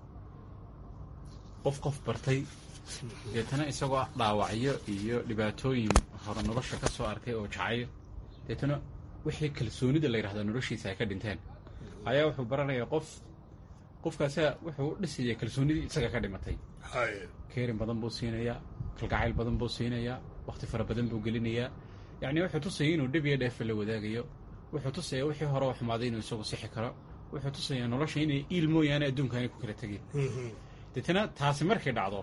qof qof bartay deetana isagoo dhaawacyo iyo dhibaatooyin hore nolosha ka soo arkay oo jacayl deetana wixii kalsoonida la yidhahda noloshiisa ay ka dhinteen ayaa wuxuu baranayaa qof qofkaasa wuxuu u dhisaya kalsoonidii isaga ka dhimatay keerin badan buu siinayaa kalgacayl badan buu siinayaa wakhti fara badan buu gelinayaa yacni wuxuu tusaya inuu dhib iyo dheefa la wadaagayo wuxuu tusayaa wixii hore oo xumaaday inuu isagu sixi karo wuxuu tusayaa nolosha inay iil mooyaane adduunka aanay ku kala tegin deetana taasi markay dhacdo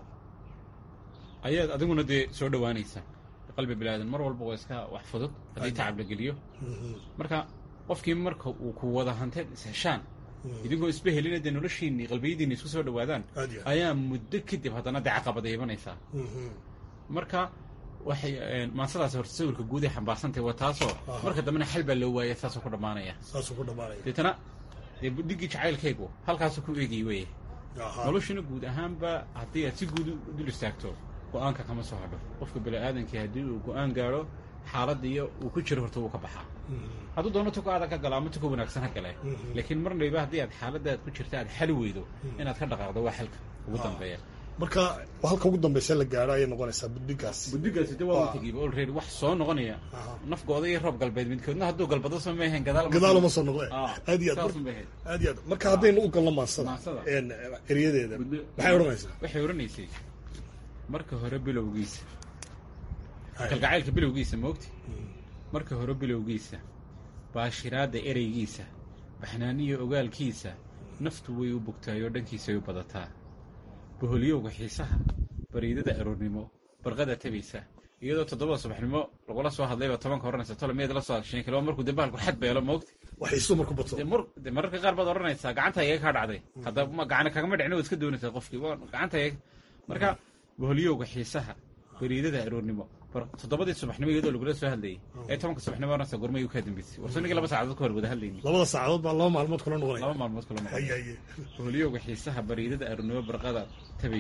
ayaad adiguna dee soo dhowaanaysa qalbi bilaadan mar walba waa iska wax fudud haddii tacab la geliyo marka qofkii marka uu ku wada hanteen isheshaan idinkoo isba helina dee noloshiinni qalbiyadiinni isku soo dhowaadaan ayaa muddo kadib haddana dee caqabada imanaysaa marka waxay maansadaas horta sawirka guud ee xambaarsantahy waa taasoo marka dambena xal baa loo waaya saasoo ku dhammaanaya saasuu ku dhammaanaya deetana dee budhigii jacaylkaygu halkaasuu ku eegay weye noloshuna guud ahaanba haddii aad si guud u dul istaagto go-aanka kama soo hadho qofka bini-aadankii haddii uu go-aan gaadho xaaladiiyo uu ku jiro horta wuu ka baxaa hadduu doono tuka adag ka galo ama tuka wanaagsan ha gale laakiin marnayba haddii aad xaaladaad ku jirta aad xali weydo inaad ka dhaqaaqdo waa xalka ugu dambeeya marka halka ugu dambaysa la gaadho ayay noqonaysaa buddigaas buddigaasi de waa tegiiba already wax soo noqonaya nafgooda iyo roob galbeed midkoodna hadduu galbado soo maahayn gadaal gadaaluma soo noqde aad iyo aad aad iyo aad marka haddaynu u galno maansada eryadeeda maxay odhanaysaa waxay odhanaysay marka hore bilowgiisa kalgacaylka bilowgiisa maogti marka hore bilowgiisa baashiraadda ereygiisa baxnaaniyo ogaalkiisa naftu way u bogtaayoo dhankiisay u badataa boholyowga xiisaha bariidada aroornimo barqada tabaysa iyadoo toddobada subaxnimo lagula soo hadlayba tobanka odhanaysa tolo miyaad la soo adshan kilo markuu dee bahalku xad beelo maogti waxiisu marku bato de mararka qaar baad odhanaysaa gacanta iyaga kaa dhacday hadda gacana kagama dhicin waad iska doonaysaa qofkii gacanta iyaga marka boholyowga xiisaha bariidada aroornimo toddobadii subaxnimo iyadoo lagula soo hadlayay ee tobanka subaxnimo oranaysa gormay u kaa dambeysay warsanigii laba saacadood ka hor wada hadlayni labada saacadood baa laba maalmood kula noqonaya laba maalmood kula noqonaya boholyowga xiisaha bariidada aroornimo barqada tabaysaa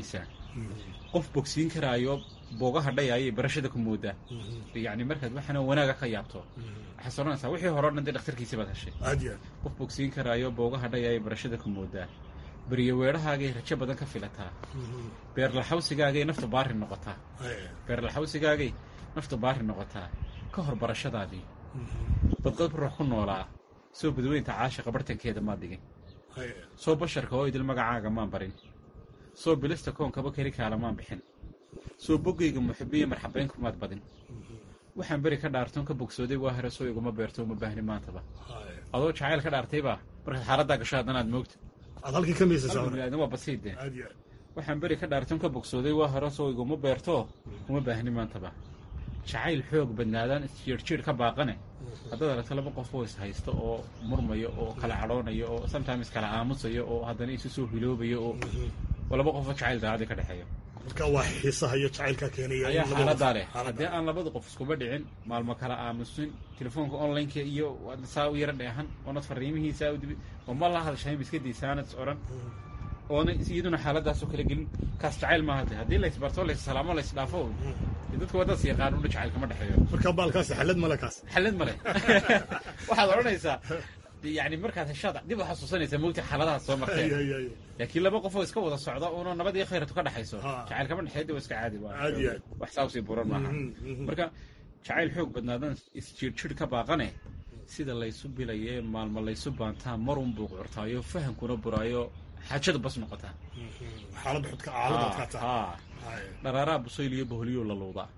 qof bogsiin karaayo boogaha dhayayay barashada ku moodaa yacni markaad waxaana wanaaga ka yaabto waxaad soranaysaa wixii hore o dhan dee dhakhtarkiisi baad heshay aad iyo qof bogsiin karaayo boogaha dhayayay barashada ku moodaa beriyo weedhahaagay rajo badan ka filataa beerlaxawsigaagay nafta baari noqotaa beerlaxawsigaagay nafta baari noqotaa ka hor barashadaadii badqad ruux ku noolaa soo badweynta caashiqa bartankeeda maad dhigin soo basharka oo idil magacaaga maan barin soo bilista koonkaba keli kaala maan bixin soo boggayga muxibiya marxabayn kumaad badin waxaan beri ka dhaartoon ka bogsooday waa hore soo iguma beerto uma baahni maantaba adoo jacayl ka dhaartaybaa markaad xaaladdaa gasho haddanaad moogta aad halkii ka miisaysaa biniaadan waa basiide aad iyo waxaan beri ka dhaartoon ka bogsooday waa hore soo iguma beerto uma baahni maantaba jacayl xoog badnaadaan isjiirjiir ka baaqane haddaad aragto laba qof oo is haysto oo murmayo oo kala cadhoonayo oo sometimes kala aamusayo oo haddana isu soo hiloobayo oo oo laba qofoo jacayl daacadii ka dhexeeyo marka waa xiisaha iyo jacaylka keenaya ayaa xaaladaa leh haddii aan labada qof iskuba dhicin maalmo kala aamusin telefoonka onlineka iyo saa u yara dheehan oonad fariimihiisaa u dibi oo ma la hadashayn biskadiisaanad is odhan oona iyaduna xaaladaasoo kala gelin kaas jacayl maaha de haddii laysbarto laysalaamo laysdhaafo dee dadka waddadas yaqaan udha jacayl kama dhexeeyo marka baalkaasi xalad male kaas xallad male waxaad odhanaysaa yani markaad heshaad dib u xasuusanaysaa mogta xaaladahaas soo marteen Ay, ay, ay. laakiin laba qofoo iska wada socda uuna nabad iyo khayratu ka dhexayso Ha. jacayl kama dhexeeya waa iska caadi Caadi waa ah. wax saa usii buran maaha Mhm, mhm. marka jacayl xoog badnaadan isjiirjir ka baaqane sida laysu bilaye maalmo laysu baantaa marun buu curtaayo fahamkuna buraayo xaajadu bas noqotaa xaalada xudka xaalada adkaata Ha. dharaaraa busayl iyo boholyow la luudaa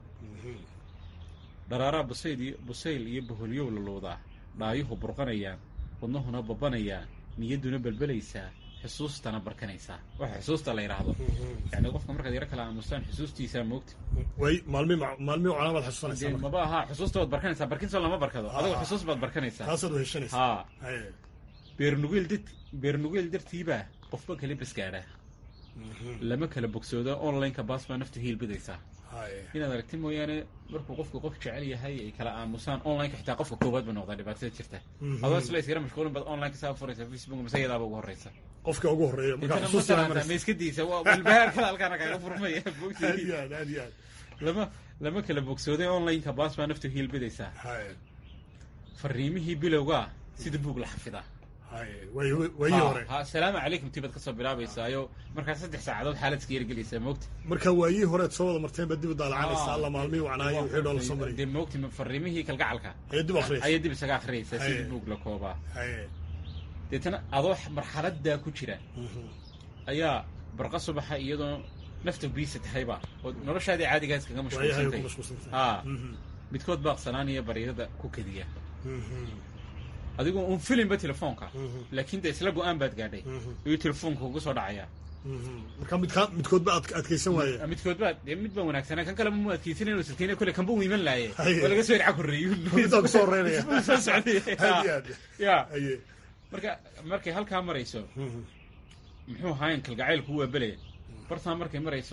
dharaaraa busayl iyo busayl iyo boholyow la luudaa dhaayuhu burqanayaan wadnahuna babanayaan niyadduna belbelaysaa xusuustana barkanaysaa waxa xusuusta la yidhaahdo yani qofka markaad yaro kala aamustaan xusuustiisaa moogta way maalmi maalmi cunaa baad xasuusanaysaa dee marka. maba aha xusuusta baad barkanaysaa barkinsoo lama barkado Ha, adigo ha. xusuus baad barkanaysaa taasaad weheshanaysaa haa Haye. beernugeel dad beernugeel dartiibaa qofba kala basgaadhaa lama kala bogsoodo onlineka baas baa nafta hiilbidaysaa Haye. inaad aragti mooyaane markuu qofku qof jecel yahay ay kala aamusaan onlineka xitaa qofka koowaad ba noqdaa dhibaatada jirta Mhm. adoo isla iskara mashquulin baad onlineka saa furaysa facebook mise iyadaaba ugu horeysa qofka ugu horeeya marka intana xusuusta masalanta ma iska diisa waa walbahaarkada halkaana kaaga furmaya aad bogsi iyo aad aad iyo aad lama lama kala bogsooday onlineka baas baa nafta hiilbidaysaa Haye. fariimihii bilowgaa sida buug la xafidaa Haye. way wayii hore ha salaamu calaykum tibaad kasoo bilaabaysaayo markaa saddex saacadood xaalad iska yargelaysaa moogta marka waayii horeed soo wada marteen baad dib u daalacanaysaa alla maalmihii wacnaayo wixii dhoola soo maray dee moogti fariimihii kalgacalka Ayay dib u akhriyaysaa. ayay dib isaga akhriyaysaa Haye. sidii buug la koobaa Haye. deetana adoo marxaladaa ku jira Mhm. ayaa barqa subaxa iyadoo nafta biisa tahayba oo noloshaadii caadigaa iskaga waayahay ku mashquulsantay mashquulsantahay haa Mhm. midkood baaqsanaanaya baryadada ku kediya Mhm. adigoo un filinba telefoonka Mhm. laakiin dee isla go-aan baad gaadhay Mhm. iyo telefoonka ugu soo dhacaya Mhm. marka midka midkoodba aad adkaysan waaye midkood baa dee mid baa wanaagsanaa kan kaleba mu adkaysanan inuu silkeyna kole kanba u iman laaye Haye. waa laga soo irca korreeyo Middaa kusoo horeynaya. Isbuu soo socday Aad iyo aad. ya Haye. marka markay halkaa marayso Mhm. muxuu ahaayen kalgacaylku waa belaya bartaa markay marayso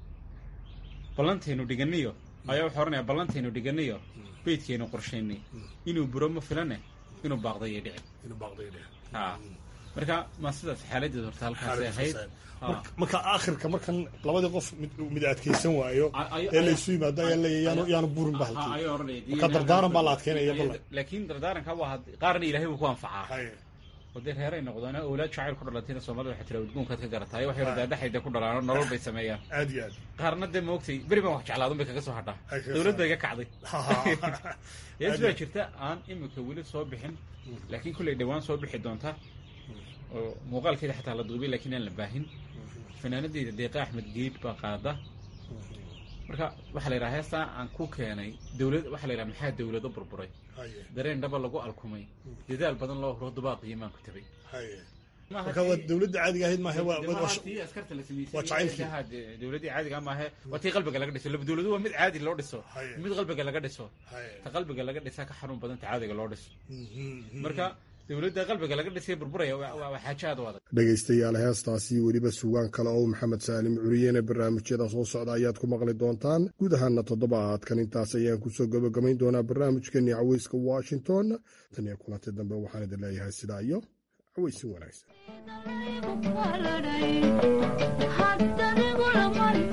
ballantaynu dhiganiyo ayaa wuxuu ohanaya ballantaynu dhiganiyo beydkaynu qorshaynay inuu buro ma filane inuu baaqdayo dhici inuu baaqday dheh haa marka ma sidaas xaaladeed horta halkaasay ahayd Marka- marka aakhirka markan labadii qof mid mid adkaysan waayo Ay- ay- ee laysu yimaado ayaa leeyahay yaanu yaanu burin ba halkii ayaa oranaya marka dardaaran baa la adkeynaya ballan laakiin dardaaranka waa had- qaarna ilaahay buu ku anfacaa Haye. oo dee reeray noqdaan awlaad jacayl ku dhalatayna soomaalida waxay tira udgoonkaad ka garataay waxay radaadaxayda ku dhalaano nolol bay sameeyaan aad iyo aad qaarna dee maogtay beri baan wax jeclaadun bay kaga soo hadhaa Ay, kaga soo dowlad bay ga kacday Ha, ha. yees Aad baa iyo- jirta aan imika weli soo bixin laakiin kulley dhowaan soo bixi doonta oo muuqaalkeeda xataa la duubay laakiin aan la baahin fanaanadeyda deeqa axmed geed baa qaada marka waxaa la yidhaha heestaa aan ku keenay dowlad waxaa la yidhaha maxaa dowlado burburay Haye. dareen dhaba lagu alkumay dadaal badan loo huro dubaaqii maan ku tabay Haye. Maaha marka waa tii- dowladda caadiga ahayd maaha waa dee waa- maaha waa- tii askarta la sameysay waa jacaylkii. Ilaha dee dowladdii caadiga maahe waa tii qalbiga laga dhiso laba dowladu waa mid caadi loo dhiso Haye. mid qalbiga laga dhiso Haye. ta qalbiga laga dhisaa ka xanuun badan ta caadiga loo dhiso Mhm. marka dowladda qalbiga laga dhisay burburaya waa waa- waa xaajo aad u adag dhegaystayaal heestaasi weliba sugaan kale oo maxamed saalim curiyene barnaamijyada soo socda ayaad ku maqli doontaan guud ahaana toddobaadkan intaas ayaan kusoo gabagabayn doonaa barnaamijkeenii caweyska washington tan iyo kulanti dambe waxaan idin leeyahay sidaa iyo caweysin wanaagsan haddanigu la mari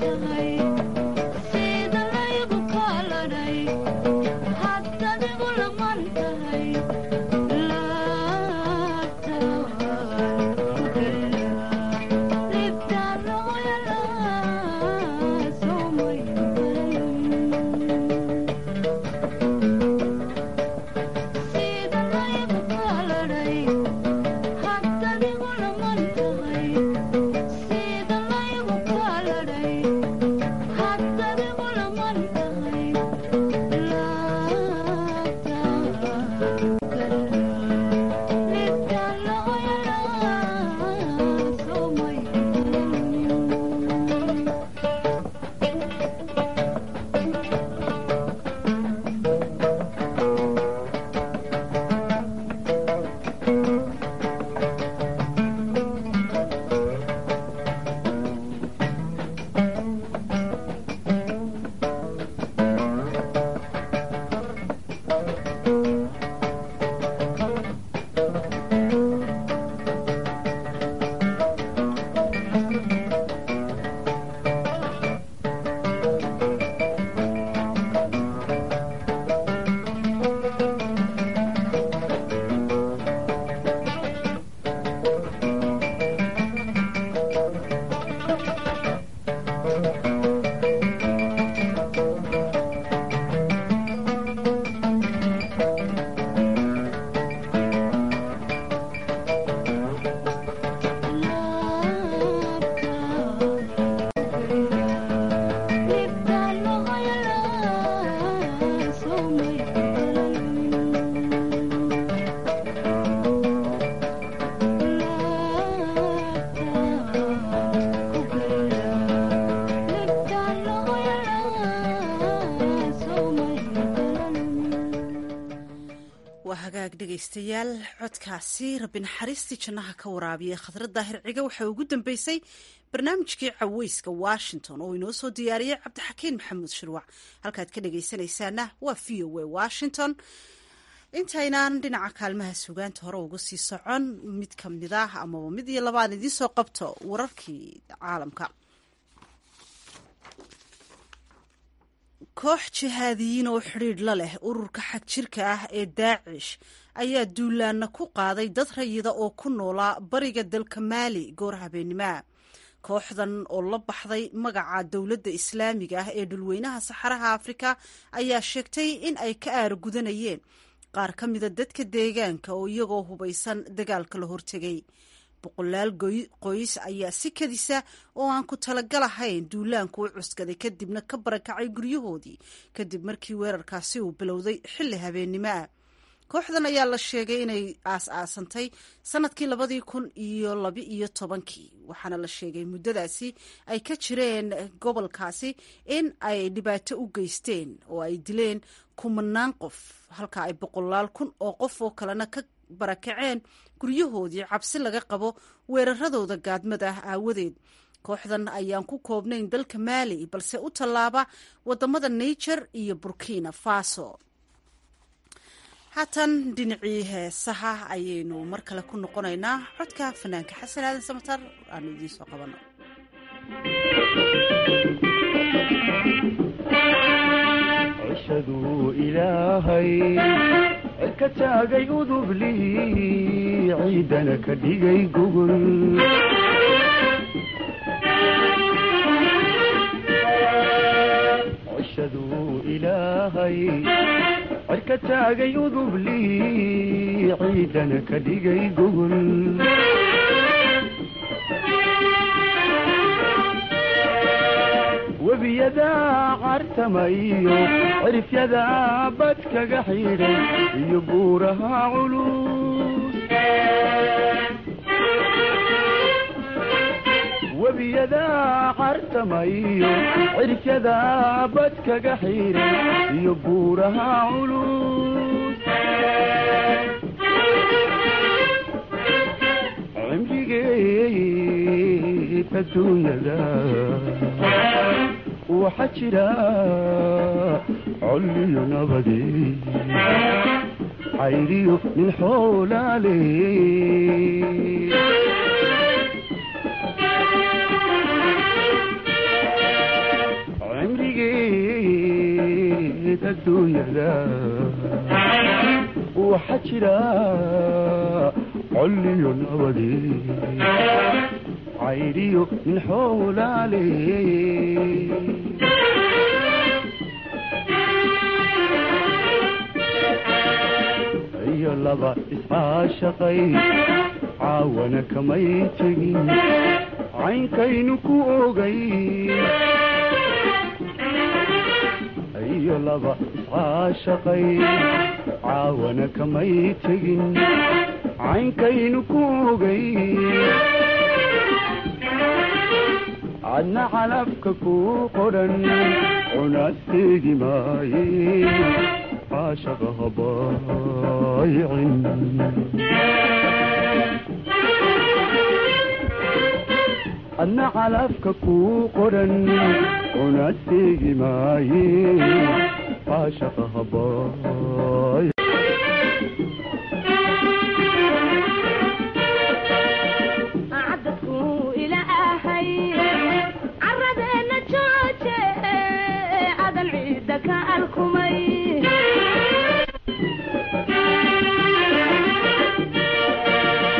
waa hagaag dhegaystayaal codkaasi rabbi naxariistii jannaha ka waraabiyey khadrad daahir ciga waxaa ugu dambeysay barnaamijkii caweyska washington oo inoo soo diyaariyey cabdixakiin maxamuud shirwac halkaad ka dhegaysanaysaana waa v o a washington intaynaan dhinaca kaalmaha sugaanta hore uga sii socon mid ka mid ah amaba mid iyo labaan idiin soo qabto wararkii caalamka koox jihaadiyiin oo xidhiidh la leh ururka xag jirka ah ee daacish ayaa duulaana ku qaaday dad rayida oo ku noolaa bariga dalka maali goor habeenimaa kooxdan oo la baxday magaca dowladda islaamiga ah ee dhulweynaha saxaraha afrika ayaa sheegtay in ay ka aaragudanayeen qaar ka mida dadka deegaanka oo iyagoo hubaysan dagaalka la hortegay boqolaal qoys ayaa si kadisa oo aan ku talagalahayn duulaanku u cuskaday kadibna ka barakacay guryahoodii kadib markii weerarkaasi uu bilowday xilli habeennimo ah kooxdan ayaa la sheegay inay aas-aasantay sanadkii labadii kun iyo laba iyo tobankii waxaana la sheegay muddadaasi ay ka jireen gobolkaasi in ay dhibaato u geysteen oo ay dileen kumanaan qof halka ay boqolaal kun oo qof oo kalena ka barakaceen guryahoodii cabsi laga qabo weeraradooda gaadmada ah aawadeed kooxdan ayaan ku koobnayn dalka maali balse u tallaaba wadamada niger iyo burkina faso haatan dhinacii heesaha ayaynu mar kale ku noqonaynaa codka fanaanka xasan aadan samatar aanu idiin soo qabano cishaduu ilaahay ka taagay udublii ciidana ka dhigay gogol cishaduu ilaahay cirka taagay udublii ciidana ka dhigay gogol webiyadaa cartamayo cirifyadaa bad kaga xidhay iyo buuraha culus webiyadaa cartamayo cirifyadaa bad kaga xidhay iyo buuraha culus cimrigeed adduunyada waxaa jira colliyo nabade cayriyo nin xoolaale cimrigeed adduunyada waxaa jira colliyo nabade cayriyo nin xoolaale iyo laba iscaashaqay caawana kamay tegin caynkaynu ku ogay iyo laba iscaashaqay caawana kamay tegin caynkaynu ku ogay cadna calabka ku qodhan cunasteegi maaye caashaqa habaayicin cadna calabka ku qodhan cunasteegi maaye caashaqa habaay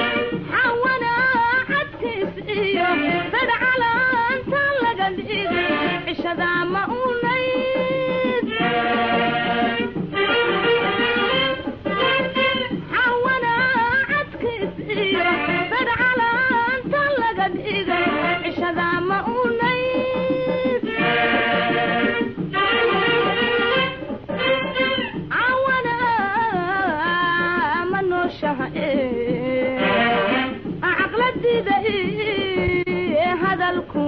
xawana cadkiis iyo sadh calaanta laga dhigay cishadaa ma unayd xawana cadkiis iyo dadcalaanta laga dhigay cishadaa ma unayd cawana ma nooshaha caqladida hadalku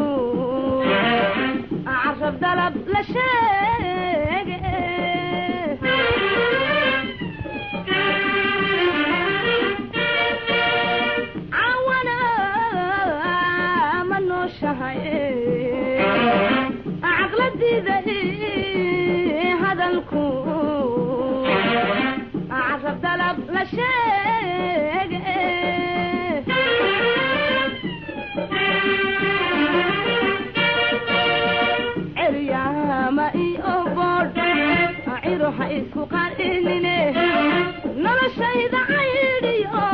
carab dalab la sheege cawana ma nooshahay caqladida hadalku carab dalab la sheege ceryaama iyo boodh ciro ha isku qarinine noloshayda caydhiyo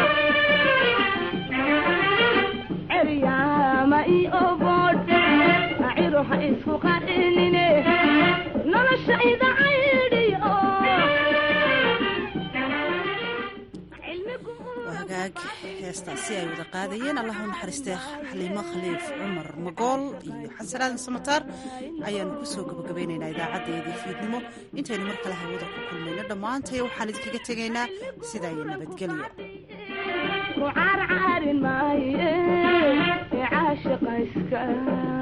ceryaama iyo boodh ciro ha isku qarinine noloshayda caydhiyo waa hagaag heestaasi ay wada qaadayeen allah u naxariistee xaliimo khaliif cumar magool iyo xasan aadan samataar ayaanu kusoo gabagabaynaynaa idaacadeedii fiidnimo intaynu mar kale hawada ku kulmayno dhammaantay waxaan idinkaga tegaynaa sidaa iyo nabadgelyo ku caarcaarin maaye ee caashiqa iska